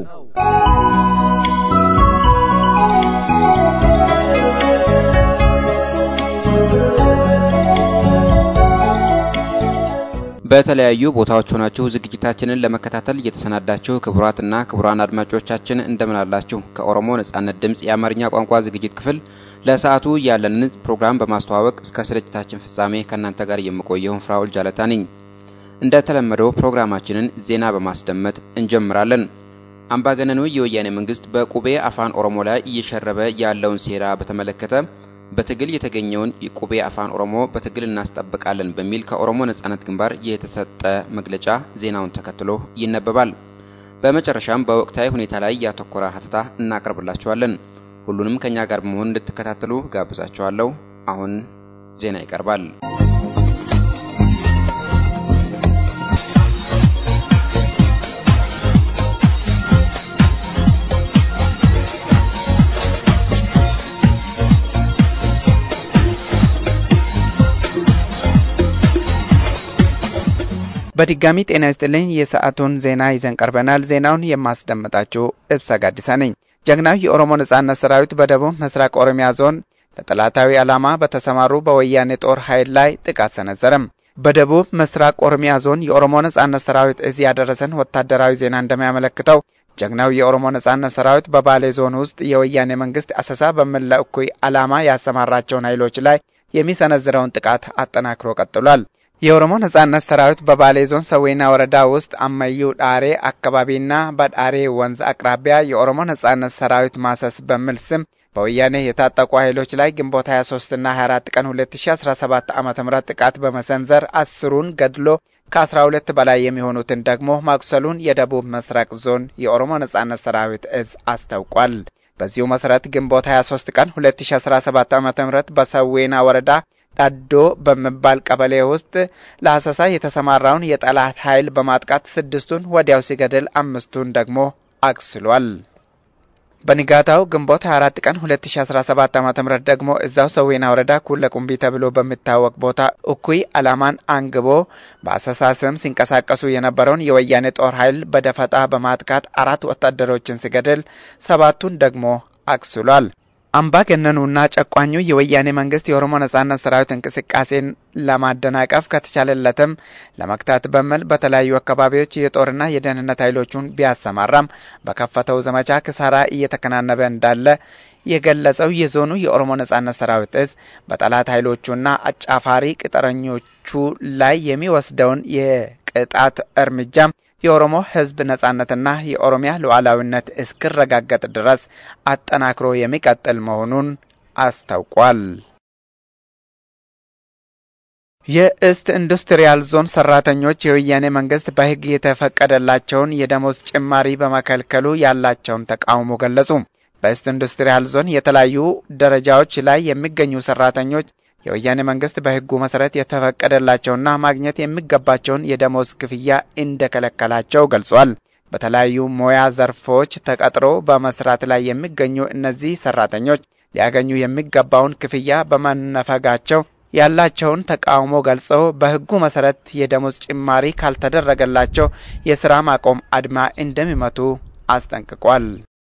በተለያዩ ቦታዎች ሆናችሁ ዝግጅታችንን ለመከታተል እየተሰናዳችሁ ክቡራትና ክቡራን አድማጮቻችን እንደምን አላችሁ? ከኦሮሞ ነጻነት ድምፅ የአማርኛ ቋንቋ ዝግጅት ክፍል ለሰዓቱ ያለንን ፕሮግራም በማስተዋወቅ እስከ ስርጭታችን ፍጻሜ ከእናንተ ጋር የምቆየውን ፍራውል ጃለታ ነኝ። እንደተለመደው ፕሮግራማችንን ዜና በማስደመጥ እንጀምራለን። አምባገነኑ የወያኔ መንግስት በቁቤ አፋን ኦሮሞ ላይ እየሸረበ ያለውን ሴራ በተመለከተ በትግል የተገኘውን የቁቤ አፋን ኦሮሞ በትግል እናስጠብቃለን በሚል ከኦሮሞ ነጻነት ግንባር የተሰጠ መግለጫ ዜናውን ተከትሎ ይነበባል። በመጨረሻም በወቅታዊ ሁኔታ ላይ ያተኮረ ሀተታ እናቀርብላችኋለን። ሁሉንም ከኛ ጋር በመሆን እንድትከታተሉ ጋብዛችኋለሁ። አሁን ዜና ይቀርባል። በድጋሚ ጤና ይስጥልኝ። የሰዓቱን ዜና ይዘን ቀርበናል። ዜናውን የማስደምጣችሁ እብሳ ጋዲሳ ነኝ። ጀግናው የኦሮሞ ነጻነት ሰራዊት በደቡብ ምስራቅ ኦሮሚያ ዞን ለጠላታዊ ዓላማ በተሰማሩ በወያኔ ጦር ኃይል ላይ ጥቃት ሰነዘረም። በደቡብ ምስራቅ ኦሮሚያ ዞን የኦሮሞ ነጻነት ሰራዊት እዝ ያደረሰን ወታደራዊ ዜና እንደሚያመለክተው ጀግናው የኦሮሞ ነጻነት ሰራዊት በባሌ ዞን ውስጥ የወያኔ መንግስት አሰሳ በሚል ለእኩይ ዓላማ ያሰማራቸውን ኃይሎች ላይ የሚሰነዝረውን ጥቃት አጠናክሮ ቀጥሏል። የኦሮሞ ነጻነት ሰራዊት በባሌ ዞን ሰዌና ወረዳ ውስጥ አመዩ ዳሬ አካባቢና በዳሬ ወንዝ አቅራቢያ የኦሮሞ ነጻነት ሰራዊት ማሰስ በሚል ስም በወያኔ የታጠቁ ኃይሎች ላይ ግንቦት 23 እና 24 ቀን 2017 ዓ ም ጥቃት በመሰንዘር አስሩን ገድሎ ከ12 በላይ የሚሆኑትን ደግሞ ማቁሰሉን የደቡብ ምስራቅ ዞን የኦሮሞ ነጻነት ሰራዊት እዝ አስታውቋል። በዚሁ መሰረት ግንቦት 23 ቀን 2017 ዓ ም በሰዌና ወረዳ ዳዶ በሚባል ቀበሌ ውስጥ ለአሰሳ የተሰማራውን የጠላት ኃይል በማጥቃት ስድስቱን ወዲያው ሲገድል አምስቱን ደግሞ አቁስሏል። በንጋታው ግንቦት 24 ቀን 2017 ዓ ም ደግሞ እዛው ሰዌና ወረዳ ኩለ ቁምቢ ተብሎ በሚታወቅ ቦታ እኩይ ዓላማን አንግቦ በአሰሳ ስም ሲንቀሳቀሱ የነበረውን የወያኔ ጦር ኃይል በደፈጣ በማጥቃት አራት ወታደሮችን ሲገድል ሰባቱን ደግሞ አቁስሏል። አምባገነኑና ጨቋኙ የወያኔ መንግስት የኦሮሞ ነጻነት ሰራዊት እንቅስቃሴን ለማደናቀፍ ከተቻለለትም ለመክታት በሚል በተለያዩ አካባቢዎች የጦርና የደህንነት ኃይሎቹን ቢያሰማራም በከፈተው ዘመቻ ክሳራ እየተከናነበ እንዳለ የገለጸው የዞኑ የኦሮሞ ነጻነት ሰራዊት እዝ በጠላት ኃይሎቹና አጫፋሪ ቅጥረኞቹ ላይ የሚወስደውን የቅጣት እርምጃ የኦሮሞ ሕዝብ ነጻነትና የኦሮሚያ ሉዓላዊነት እስኪረጋገጥ ድረስ አጠናክሮ የሚቀጥል መሆኑን አስታውቋል። የእስት ኢንዱስትሪያል ዞን ሰራተኞች የወያኔ መንግስት በሕግ የተፈቀደላቸውን የደሞዝ ጭማሪ በመከልከሉ ያላቸውን ተቃውሞ ገለጹ። በእስት ኢንዱስትሪያል ዞን የተለያዩ ደረጃዎች ላይ የሚገኙ ሰራተኞች የወያኔ መንግስት በህጉ መሰረት የተፈቀደላቸውና ማግኘት የሚገባቸውን የደሞዝ ክፍያ እንደከለከላቸው ገልጿል። በተለያዩ ሙያ ዘርፎች ተቀጥሮ በመስራት ላይ የሚገኙ እነዚህ ሰራተኞች ሊያገኙ የሚገባውን ክፍያ በመነፈጋቸው ያላቸውን ተቃውሞ ገልጸው በሕጉ መሰረት የደሞዝ ጭማሪ ካልተደረገላቸው የስራ ማቆም አድማ እንደሚመቱ አስጠንቅቋል።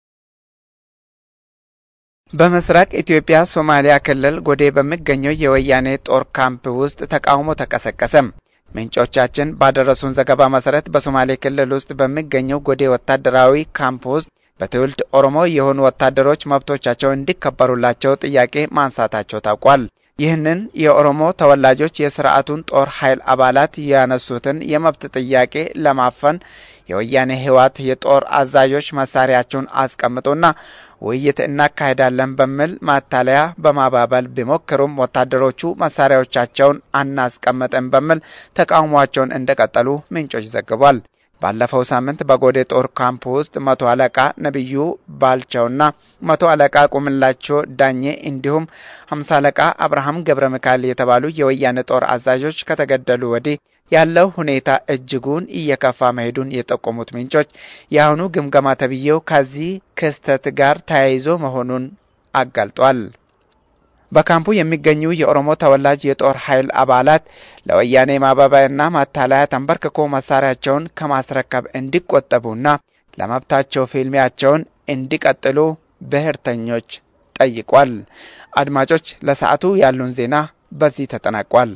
በምስራቅ ኢትዮጵያ ሶማሊያ ክልል ጎዴ በሚገኘው የወያኔ ጦር ካምፕ ውስጥ ተቃውሞ ተቀሰቀሰ። ምንጮቻችን ባደረሱን ዘገባ መሰረት በሶማሌ ክልል ውስጥ በሚገኘው ጎዴ ወታደራዊ ካምፕ ውስጥ በትውልድ ኦሮሞ የሆኑ ወታደሮች መብቶቻቸው እንዲከበሩላቸው ጥያቄ ማንሳታቸው ታውቋል። ይህንን የኦሮሞ ተወላጆች የስርዓቱን ጦር ኃይል አባላት ያነሱትን የመብት ጥያቄ ለማፈን የወያኔ ህወሓት የጦር አዛዦች መሳሪያቸውን አስቀምጡና ውይይት እናካሄዳለን በሚል ማታለያ በማባበል ቢሞክሩም ወታደሮቹ መሳሪያዎቻቸውን አናስቀምጥም በሚል ተቃውሟቸውን እንደቀጠሉ ምንጮች ዘግቧል። ባለፈው ሳምንት በጎዴ ጦር ካምፕ ውስጥ መቶ አለቃ ነቢዩ ባልቻውና መቶ አለቃ ቁምላቸው ዳኜ እንዲሁም ሀምሳ አለቃ አብርሃም ገብረ ሚካኤል የተባሉ የወያኔ ጦር አዛዦች ከተገደሉ ወዲህ ያለው ሁኔታ እጅጉን እየከፋ መሄዱን የጠቆሙት ምንጮች የአሁኑ ግምገማ ተብዬው ከዚህ ክስተት ጋር ተያይዞ መሆኑን አጋልጧል። በካምፑ የሚገኙ የኦሮሞ ተወላጅ የጦር ኃይል አባላት ለወያኔ ማባበያና ማታለያ ተንበርክኮ መሳሪያቸውን ከማስረከብ እንዲቆጠቡና ለመብታቸው ፊልሚያቸውን እንዲቀጥሉ ብሔርተኞች ጠይቋል። አድማጮች፣ ለሰዓቱ ያሉን ዜና በዚህ ተጠናቋል።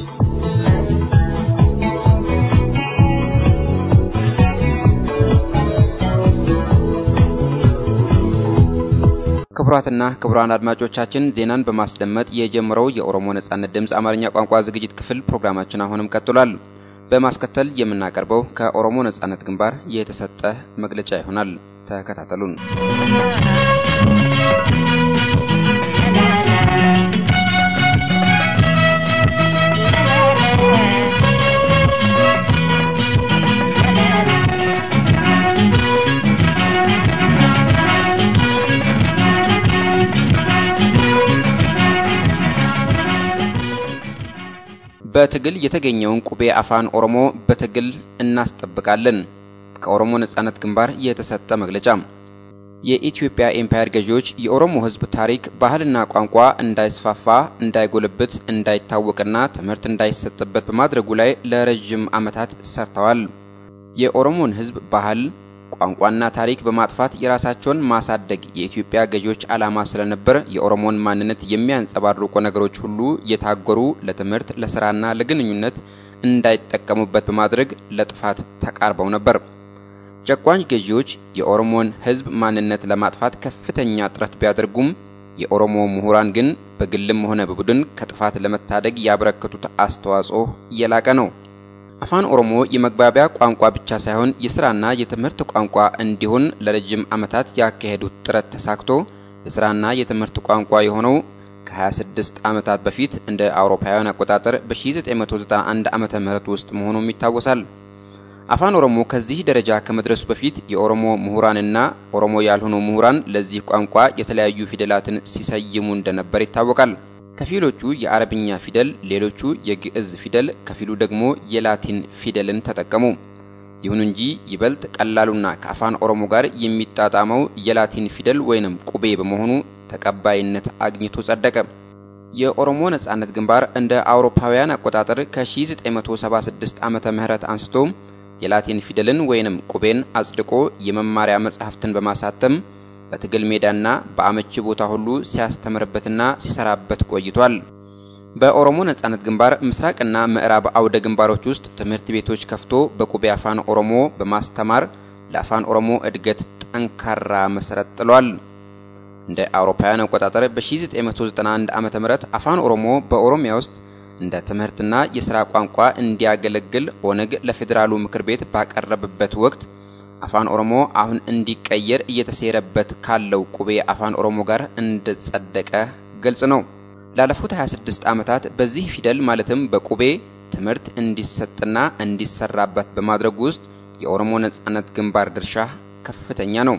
ክቡራትና ክቡራን አድማጮቻችን ዜናን በማስደመጥ የጀመረው የኦሮሞ ነጻነት ድምፅ አማርኛ ቋንቋ ዝግጅት ክፍል ፕሮግራማችን አሁንም ቀጥሏል። በማስከተል የምናቀርበው ከኦሮሞ ነጻነት ግንባር የተሰጠ መግለጫ ይሆናል። ተከታተሉን። በትግል የተገኘውን ቁቤ አፋን ኦሮሞ በትግል እናስጠብቃለን። ከኦሮሞ ነጻነት ግንባር የተሰጠ መግለጫ። የኢትዮጵያ ኤምፓየር ገዢዎች የኦሮሞ ሕዝብ ታሪክ፣ ባህልና ቋንቋ እንዳይስፋፋ፣ እንዳይጎለብት፣ እንዳይታወቅና ትምህርት እንዳይሰጥበት በማድረጉ ላይ ለረጅም ዓመታት ሰርተዋል። የኦሮሞን ሕዝብ ባህል ቋንቋና ታሪክ በማጥፋት የራሳቸውን ማሳደግ የኢትዮጵያ ገዢዎች ዓላማ ስለነበር የኦሮሞን ማንነት የሚያንጸባርቁ ነገሮች ሁሉ የታገሩ ለትምህርት፣ ለስራና ለግንኙነት እንዳይጠቀሙበት በማድረግ ለጥፋት ተቃርበው ነበር። ጨቋኝ ገዢዎች የኦሮሞን ሕዝብ ማንነት ለማጥፋት ከፍተኛ ጥረት ቢያደርጉም የኦሮሞ ምሁራን ግን በግልም ሆነ በቡድን ከጥፋት ለመታደግ ያበረከቱት አስተዋጽኦ የላቀ ነው። አፋን ኦሮሞ የመግባቢያ ቋንቋ ብቻ ሳይሆን የስራና የትምህርት ቋንቋ እንዲሆን ለረጅም ዓመታት ያካሄዱት ጥረት ተሳክቶ የስራና የትምህርት ቋንቋ የሆነው ከ26 ዓመታት በፊት እንደ አውሮፓውያን አቆጣጠር በ1991 ዓመተ ምህረት ውስጥ መሆኑም ይታወሳል። አፋን ኦሮሞ ከዚህ ደረጃ ከመድረሱ በፊት የኦሮሞ ምሁራንና ኦሮሞ ያልሆኑ ምሁራን ለዚህ ቋንቋ የተለያዩ ፊደላትን ሲሰይሙ እንደነበር ይታወቃል። ከፊሎቹ የአረብኛ ፊደል፣ ሌሎቹ የግዕዝ ፊደል፣ ከፊሉ ደግሞ የላቲን ፊደልን ተጠቀሙ። ይሁን እንጂ ይበልጥ ቀላሉና ከአፋን ኦሮሞ ጋር የሚጣጣመው የላቲን ፊደል ወይንም ቁቤ በመሆኑ ተቀባይነት አግኝቶ ጸደቀ። የኦሮሞ ነጻነት ግንባር እንደ አውሮፓውያን አቆጣጠር ከ1976 ዓመተ ምህረት አንስቶ የላቲን ፊደልን ወይንም ቁቤን አጽድቆ የመማሪያ መጻሕፍትን በማሳተም በትግል ሜዳና በአመቺ ቦታ ሁሉ ሲያስተምርበትና ሲሰራበት ቆይቷል። በኦሮሞ ነጻነት ግንባር ምስራቅና ምዕራብ አውደ ግንባሮች ውስጥ ትምህርት ቤቶች ከፍቶ በቁቤ አፋን ኦሮሞ በማስተማር ለአፋን ኦሮሞ እድገት ጠንካራ መሰረት ጥሏል። እንደ አውሮፓውያን አቆጣጠር በ1991 ዓ.ም አፋን ኦሮሞ በኦሮሚያ ውስጥ እንደ ትምህርትና የሥራ ቋንቋ እንዲያገለግል ኦነግ ለፌዴራሉ ምክር ቤት ባቀረበበት ወቅት አፋን ኦሮሞ አሁን እንዲቀየር እየተሴረበት ካለው ቁቤ አፋን ኦሮሞ ጋር እንደጸደቀ ግልጽ ነው። ላለፉት 26 ዓመታት በዚህ ፊደል ማለትም በቁቤ ትምህርት እንዲሰጥና እንዲሰራበት በማድረግ ውስጥ የኦሮሞ ነጻነት ግንባር ድርሻ ከፍተኛ ነው።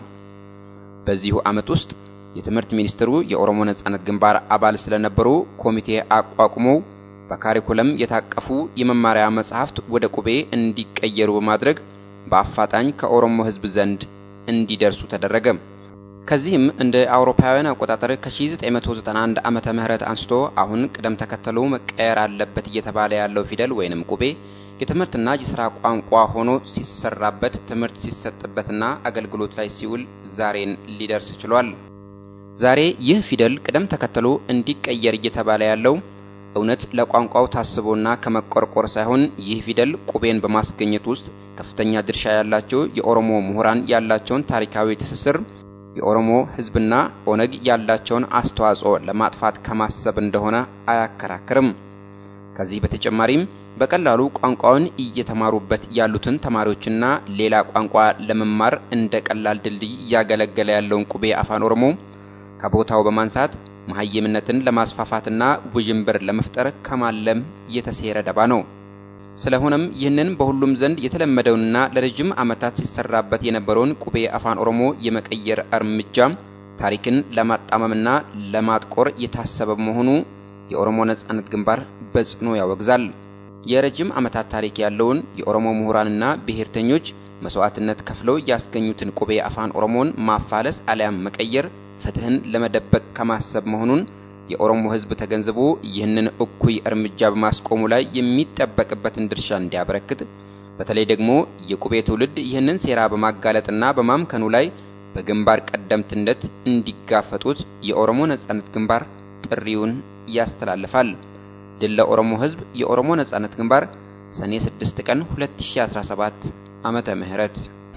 በዚሁ ዓመት ውስጥ የትምህርት ሚኒስትሩ የኦሮሞ ነጻነት ግንባር አባል ስለነበሩ ኮሚቴ አቋቁመው በካሪኩለም የታቀፉ የመማሪያ መጻሕፍት ወደ ቁቤ እንዲቀየሩ በማድረግ በአፋጣኝ ከኦሮሞ ሕዝብ ዘንድ እንዲደርሱ ተደረገ። ከዚህም እንደ አውሮፓውያን አቆጣጠር ከ1991 ዓመተ ምህረት አንስቶ አሁን ቅደም ተከተሉ መቀየር አለበት እየተባለ ያለው ፊደል ወይንም ቁቤ የትምህርትና የሥራ ቋንቋ ሆኖ ሲሰራበት ትምህርት ሲሰጥበትና አገልግሎት ላይ ሲውል ዛሬን ሊደርስ ችሏል። ዛሬ ይህ ፊደል ቅደም ተከተሉ እንዲቀየር እየተባለ ያለው እውነት ለቋንቋው ታስቦና ከመቆርቆር ሳይሆን ይህ ፊደል ቁቤን በማስገኘት ውስጥ ከፍተኛ ድርሻ ያላቸው የኦሮሞ ምሁራን ያላቸውን ታሪካዊ ትስስር የኦሮሞ ሕዝብና ኦነግ ያላቸውን አስተዋጽኦ ለማጥፋት ከማሰብ እንደሆነ አያከራክርም። ከዚህ በተጨማሪም በቀላሉ ቋንቋውን እየተማሩበት ያሉትን ተማሪዎችና ሌላ ቋንቋ ለመማር እንደ ቀላል ድልድይ እያገለገለ ያለውን ቁቤ አፋን ኦሮሞ ከቦታው በማንሳት መሀይምነትን ለማስፋፋትና ውዥንብር ለመፍጠር ከማለም የተሴረ ደባ ነው። ስለሆነም ይህንን በሁሉም ዘንድ የተለመደውንና ለረጅም ዓመታት ሲሰራበት የነበረውን ቁቤ አፋን ኦሮሞ የመቀየር እርምጃ ታሪክን ለማጣመምና ለማጥቆር የታሰበ መሆኑ የኦሮሞ ነጻነት ግንባር በጽኑ ያወግዛል። የረጅም ዓመታት ታሪክ ያለውን የኦሮሞ ምሁራንና ብሔርተኞች መስዋዕትነት ከፍለው ያስገኙትን ቁቤ አፋን ኦሮሞን ማፋለስ አሊያም መቀየር ፍትህን ለመደበቅ ከማሰብ መሆኑን የኦሮሞ ሕዝብ ተገንዝቦ ይህንን እኩይ እርምጃ በማስቆሙ ላይ የሚጠበቅበትን ድርሻ እንዲያበረክት በተለይ ደግሞ የቁቤ ትውልድ ይህንን ሴራ በማጋለጥና በማምከኑ ላይ በግንባር ቀደምትነት እንዲጋፈጡት የኦሮሞ ነጻነት ግንባር ጥሪውን ያስተላልፋል። ድል ለኦሮሞ ሕዝብ! የኦሮሞ ነጻነት ግንባር ሰኔ 6 ቀን 2017 ዓመተ ምህረት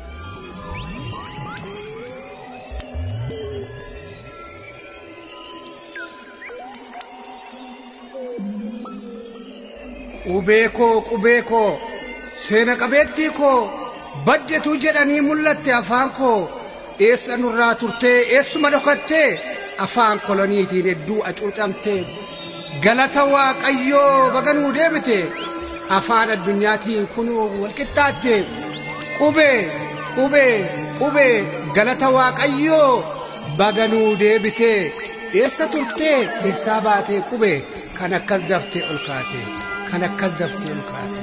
qubee koo qubee koo seena qabeettii koo baddetuu jedhanii mul'atte afaan koo eessa nurraa turtee eessuma dhokattee afaan koloniitiin hedduu acuucamtee galata waaqayyoo baganuu deebite afaan addunyaatiin kunuu walqixxaatte qubee qubee qubee galata waaqayyoo baganuu deebite eessa turtee eessaa baatee qubee kan akkas daftee ol kaate kan akkas daftee ol kaate.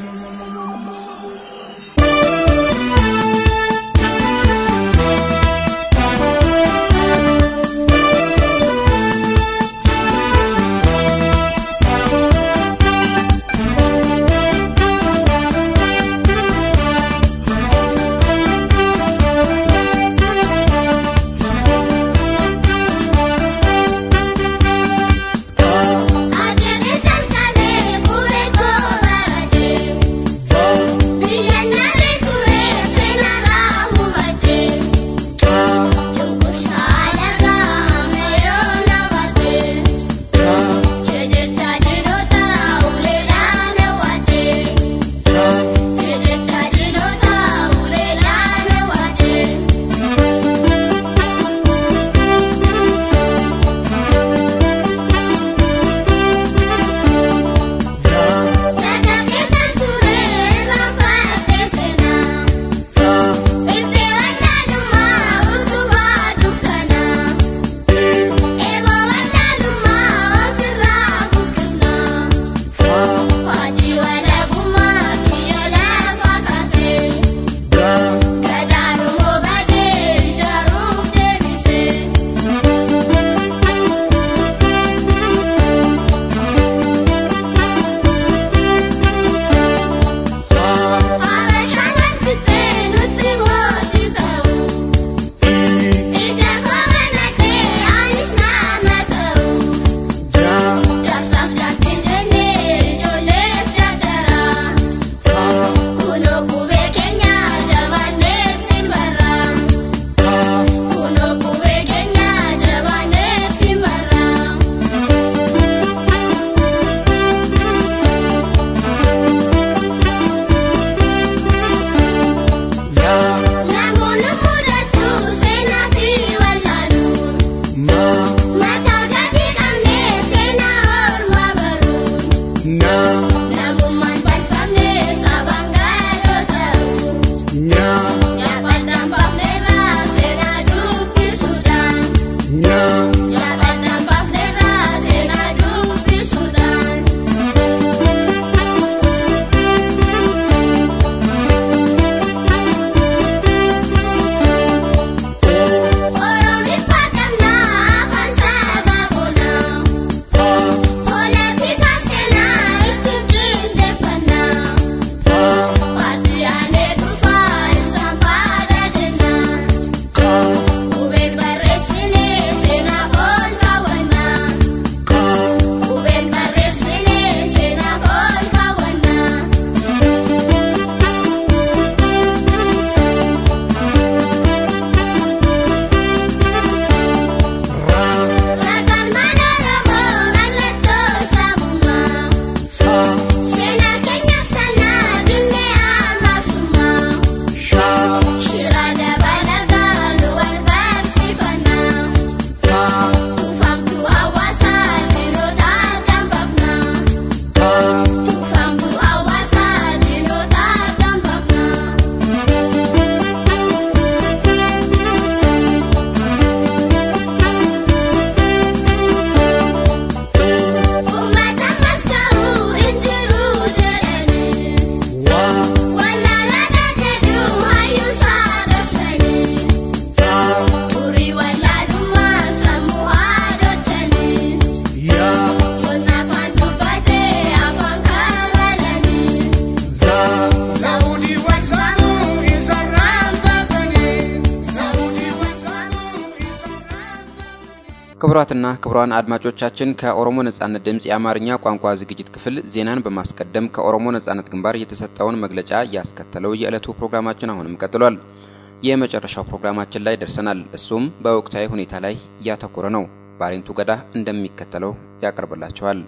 ክቡራትና ክቡራን አድማጮቻችን ከኦሮሞ ነጻነት ድምፅ የአማርኛ ቋንቋ ዝግጅት ክፍል ዜናን በማስቀደም ከኦሮሞ ነጻነት ግንባር የተሰጠውን መግለጫ ያስከተለው የዕለቱ ፕሮግራማችን አሁንም ቀጥሏል። የመጨረሻው ፕሮግራማችን ላይ ደርሰናል። እሱም በወቅታዊ ሁኔታ ላይ ያተኮረ ነው። ባሬንቱ ገዳ እንደሚከተለው ያቀርብላቸዋል።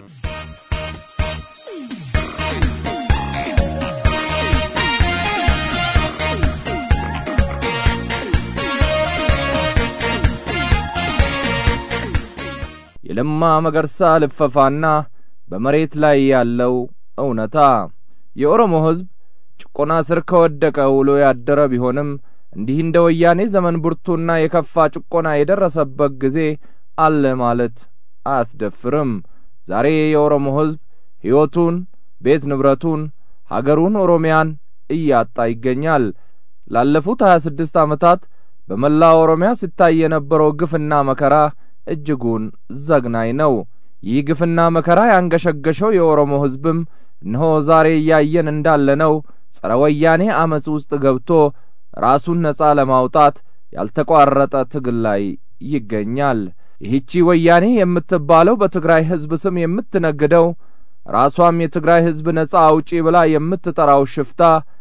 የለማ መገርሳ ልፈፋና በመሬት ላይ ያለው እውነታ የኦሮሞ ሕዝብ ጭቆና ስር ከወደቀ ውሎ ያደረ ቢሆንም እንዲህ እንደ ወያኔ ዘመን ብርቱና የከፋ ጭቆና የደረሰበት ጊዜ አለ ማለት አያስደፍርም። ዛሬ የኦሮሞ ሕዝብ ሕይወቱን፣ ቤት ንብረቱን፣ ሀገሩን ኦሮሚያን እያጣ ይገኛል። ላለፉት ሀያ ስድስት ዓመታት በመላ ኦሮሚያ ሲታይ የነበረው ግፍና መከራ እጅጉን ዘግናኝ ነው። ይህ ግፍና መከራ ያንገሸገሸው የኦሮሞ ሕዝብም እነሆ ዛሬ እያየን እንዳለነው ጸረ ወያኔ አመፅ ውስጥ ገብቶ ራሱን ነጻ ለማውጣት ያልተቋረጠ ትግል ላይ ይገኛል። ይህቺ ወያኔ የምትባለው በትግራይ ሕዝብ ስም የምትነግደው ራሷም የትግራይ ሕዝብ ነጻ አውጪ ብላ የምትጠራው ሽፍታ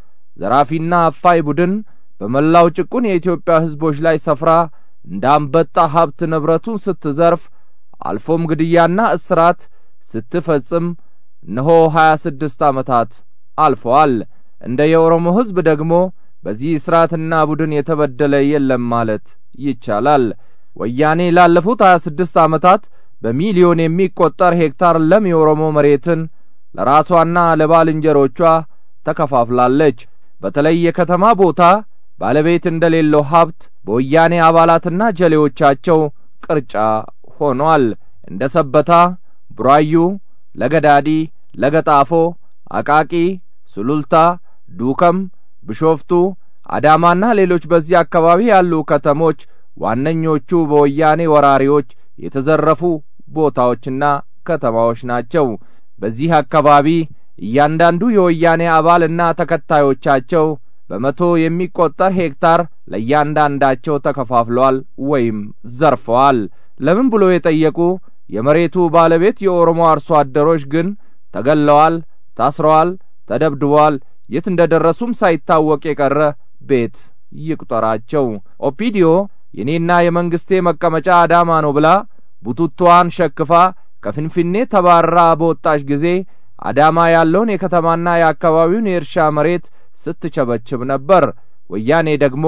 ዘራፊና አፋይ ቡድን በመላው ጭቁን የኢትዮጵያ ሕዝቦች ላይ ሰፍራ እንደ አንበጣ ሀብት ንብረቱን ስትዘርፍ አልፎም ግድያና እስራት ስትፈጽም እነሆ ሀያ ስድስት ዓመታት አልፈዋል። እንደ የኦሮሞ ሕዝብ ደግሞ በዚህ እስራትና ቡድን የተበደለ የለም ማለት ይቻላል። ወያኔ ላለፉት ሀያ ስድስት ዓመታት በሚሊዮን የሚቈጠር ሄክታር ለም የኦሮሞ መሬትን ለራሷና ለባልንጀሮቿ ተከፋፍላለች። በተለይ የከተማ ቦታ ባለቤት እንደሌለው ሀብት በወያኔ አባላትና ጀሌዎቻቸው ቅርጫ ሆኗል። እንደ ሰበታ፣ ቡራዩ፣ ለገዳዲ፣ ለገጣፎ፣ አቃቂ፣ ሱሉልታ፣ ዱከም፣ ቢሾፍቱ፣ አዳማና ሌሎች በዚህ አካባቢ ያሉ ከተሞች ዋነኞቹ በወያኔ ወራሪዎች የተዘረፉ ቦታዎችና ከተማዎች ናቸው። በዚህ አካባቢ እያንዳንዱ የወያኔ አባልና ተከታዮቻቸው በመቶ የሚቆጠር ሄክታር ለእያንዳንዳቸው ተከፋፍለዋል ወይም ዘርፈዋል። ለምን ብሎ የጠየቁ የመሬቱ ባለቤት የኦሮሞ አርሶ አደሮች ግን ተገለዋል፣ ታስረዋል፣ ተደብድበዋል። የት እንደ ደረሱም ሳይታወቅ የቀረ ቤት ይቁጠራቸው። ኦፒዲዮ የኔና የመንግስቴ መቀመጫ አዳማ ነው ብላ ቡቱቷን ሸክፋ ከፍንፍኔ ተባራ በወጣች ጊዜ አዳማ ያለውን የከተማና የአካባቢውን የእርሻ መሬት ስትቸበችብ ነበር። ወያኔ ደግሞ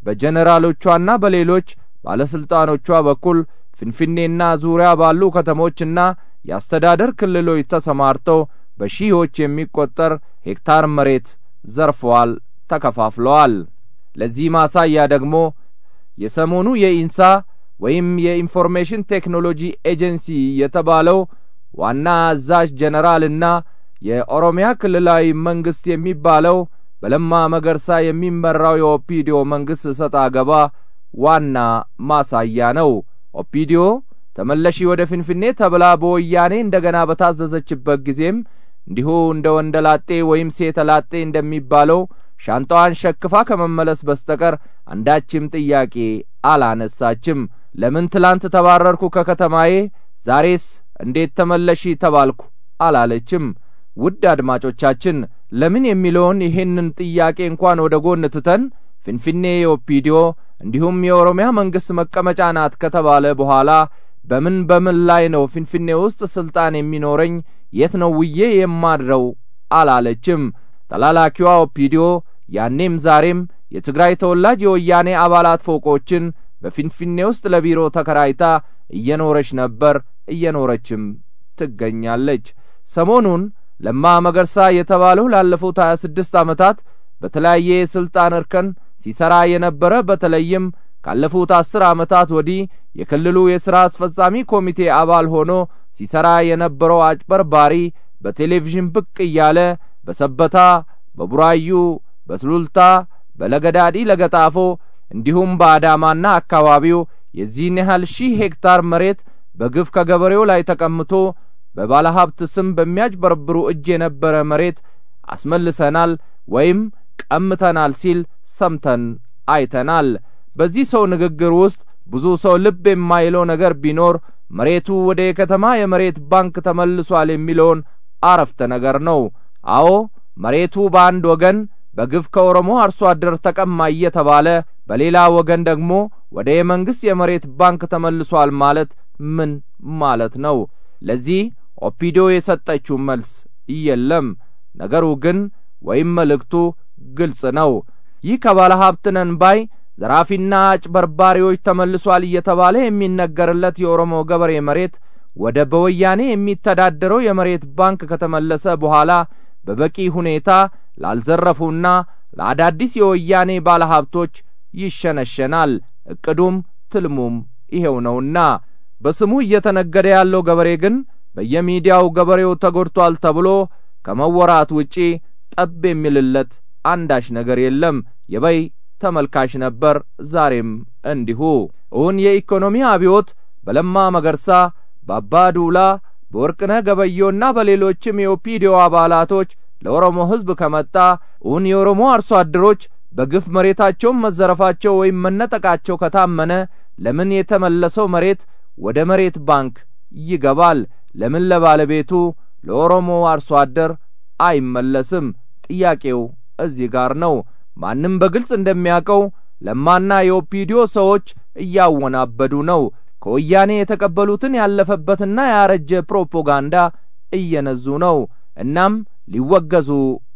በጀኔራሎቿና በሌሎች ባለስልጣኖቿ በኩል ፍንፍኔና ዙሪያ ባሉ ከተሞችና የአስተዳደር ክልሎች ተሰማርተው በሺዎች የሚቆጠር ሄክታር መሬት ዘርፈዋል፣ ተከፋፍለዋል። ለዚህ ማሳያ ደግሞ የሰሞኑ የኢንሳ ወይም የኢንፎርሜሽን ቴክኖሎጂ ኤጀንሲ የተባለው ዋና አዛዥ ጀነራልና የኦሮሚያ ክልላዊ መንግስት የሚባለው በለማ መገርሳ የሚመራው የኦፒዲዮ መንግስት ሰጣ ገባ ዋና ማሳያ ነው። ኦፒዲዮ ተመለሺ ወደ ፍንፍኔ ተብላ በወያኔ እንደገና በታዘዘችበት ጊዜም እንዲሁ እንደ ወንደላጤ ወይም ሴተላጤ እንደሚባለው ሻንጣዋን ሸክፋ ከመመለስ በስተቀር አንዳችም ጥያቄ አላነሳችም። ለምን ትላንት ተባረርኩ ከከተማዬ ዛሬስ እንዴት ተመለሺ ተባልኩ አላለችም። ውድ አድማጮቻችን ለምን የሚለውን ይሄንን ጥያቄ እንኳን ወደ ጎን ትተን ፍንፍኔ የኦፒዲዮ እንዲሁም የኦሮሚያ መንግስት መቀመጫ ናት ከተባለ በኋላ በምን በምን ላይ ነው ፍንፍኔ ውስጥ ስልጣን የሚኖረኝ የት ነው ውዬ የማድረው አላለችም። ተላላኪዋ ኦፒዲዮ ያኔም ዛሬም የትግራይ ተወላጅ የወያኔ አባላት ፎቆችን በፊንፊኔ ውስጥ ለቢሮ ተከራይታ እየኖረች ነበር፣ እየኖረችም ትገኛለች። ሰሞኑን ለማ መገርሳ የተባለው ላለፉት ሀያ ስድስት ዓመታት በተለያየ የስልጣን እርከን ሲሰራ የነበረ በተለይም ካለፉት አስር ዓመታት ወዲህ የክልሉ የሥራ አስፈጻሚ ኮሚቴ አባል ሆኖ ሲሰራ የነበረው አጭበርባሪ በቴሌቪዥን ብቅ እያለ በሰበታ፣ በቡራዩ፣ በሱሉልታ፣ በለገዳዲ ለገጣፎ እንዲሁም በአዳማና አካባቢው የዚህን ያህል ሺህ ሄክታር መሬት በግፍ ከገበሬው ላይ ተቀምቶ በባለሀብት ስም በሚያጭበረብሩ እጅ የነበረ መሬት አስመልሰናል ወይም ቀምተናል ሲል ሰምተን አይተናል። በዚህ ሰው ንግግር ውስጥ ብዙ ሰው ልብ የማይለው ነገር ቢኖር መሬቱ ወደ የከተማ የመሬት ባንክ ተመልሷል የሚለውን አረፍተ ነገር ነው። አዎ መሬቱ በአንድ ወገን በግፍ ከኦሮሞ አርሶ አደር ተቀማ እየተባለ በሌላ ወገን ደግሞ ወደ የመንግስት የመሬት ባንክ ተመልሷል ማለት ምን ማለት ነው? ለዚህ ኦፒዶ የሰጠችው መልስ የለም። ነገሩ ግን ወይም መልእክቱ ግልጽ ነው። ይህ ከባለ ሀብት ነን ባይ ዘራፊና አጭበርባሪዎች ተመልሷል እየተባለ የሚነገርለት የኦሮሞ ገበሬ መሬት ወደ በወያኔ የሚተዳደረው የመሬት ባንክ ከተመለሰ በኋላ በበቂ ሁኔታ ላልዘረፉና ለአዳዲስ የወያኔ ባለሀብቶች ይሸነሸናል። እቅዱም ትልሙም ይሄው ነውና በስሙ እየተነገደ ያለው ገበሬ ግን በየሚዲያው ገበሬው ተጐድቷል ተብሎ ከመወራት ውጪ ጠብ የሚልለት አንዳች ነገር የለም። የበይ ተመልካች ነበር። ዛሬም እንዲሁ እውን የኢኮኖሚ አብዮት በለማ መገርሳ፣ በአባ ዱላ፣ በወርቅነህ ገበየውና በሌሎችም የኦፒዲዮ አባላቶች ለኦሮሞ ሕዝብ ከመጣ እውን የኦሮሞ አርሶ አደሮች በግፍ መሬታቸውን መዘረፋቸው ወይም መነጠቃቸው ከታመነ ለምን የተመለሰው መሬት ወደ መሬት ባንክ ይገባል? ለምን ለባለቤቱ ለኦሮሞ አርሶ አደር አይመለስም? ጥያቄው እዚህ ጋር ነው። ማንም በግልጽ እንደሚያውቀው ለማና የኦፒዲዮ ሰዎች እያወናበዱ ነው። ከወያኔ የተቀበሉትን ያለፈበትና ያረጀ ፕሮፓጋንዳ እየነዙ ነው። እናም ሊወገዙ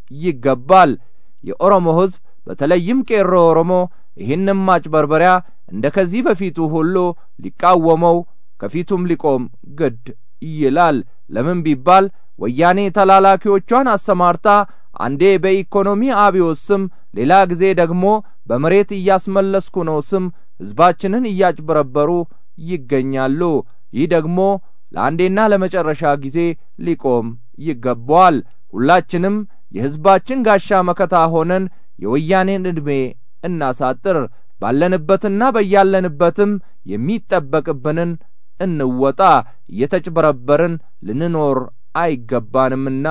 ይገባል። የኦሮሞ ሕዝብ በተለይም ቄሮ ኦሮሞ ይህንም ማጭበርበሪያ እንደ ከዚህ በፊቱ ሁሉ ሊቃወመው ከፊቱም ሊቆም ግድ ይላል። ለምን ቢባል ወያኔ ተላላኪዎቿን አሰማርታ አንዴ በኢኮኖሚ አብዮት ስም ሌላ ጊዜ ደግሞ በመሬት እያስመለስኩ ነው ስም ሕዝባችንን እያጭበረበሩ ይገኛሉ። ይህ ደግሞ ለአንዴና ለመጨረሻ ጊዜ ሊቆም ይገባዋል። ሁላችንም የሕዝባችን ጋሻ መከታ ሆነን የወያኔን ዕድሜ እናሳጥር። ባለንበትና በያለንበትም የሚጠበቅብንን እንወጣ። እየተጭበረበርን ልንኖር አይገባንምና።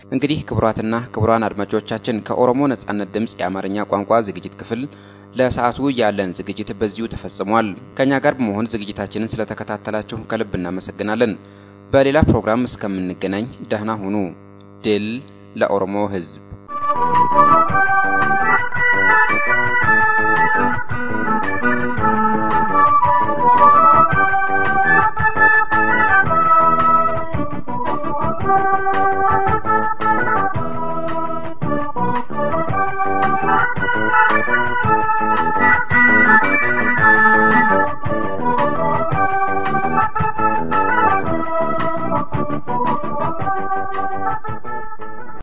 እንግዲህ ክቡራትና ክቡራን አድማጮቻችን ከኦሮሞ ነጻነት ድምፅ የአማርኛ ቋንቋ ዝግጅት ክፍል ለሰዓቱ ያለን ዝግጅት በዚሁ ተፈጽሟል። ከኛ ጋር በመሆን ዝግጅታችንን ስለተከታተላችሁ ከልብ እናመሰግናለን። በሌላ ፕሮግራም እስከምንገናኝ ደህና ሁኑ። ድል ለኦሮሞ ሕዝብ!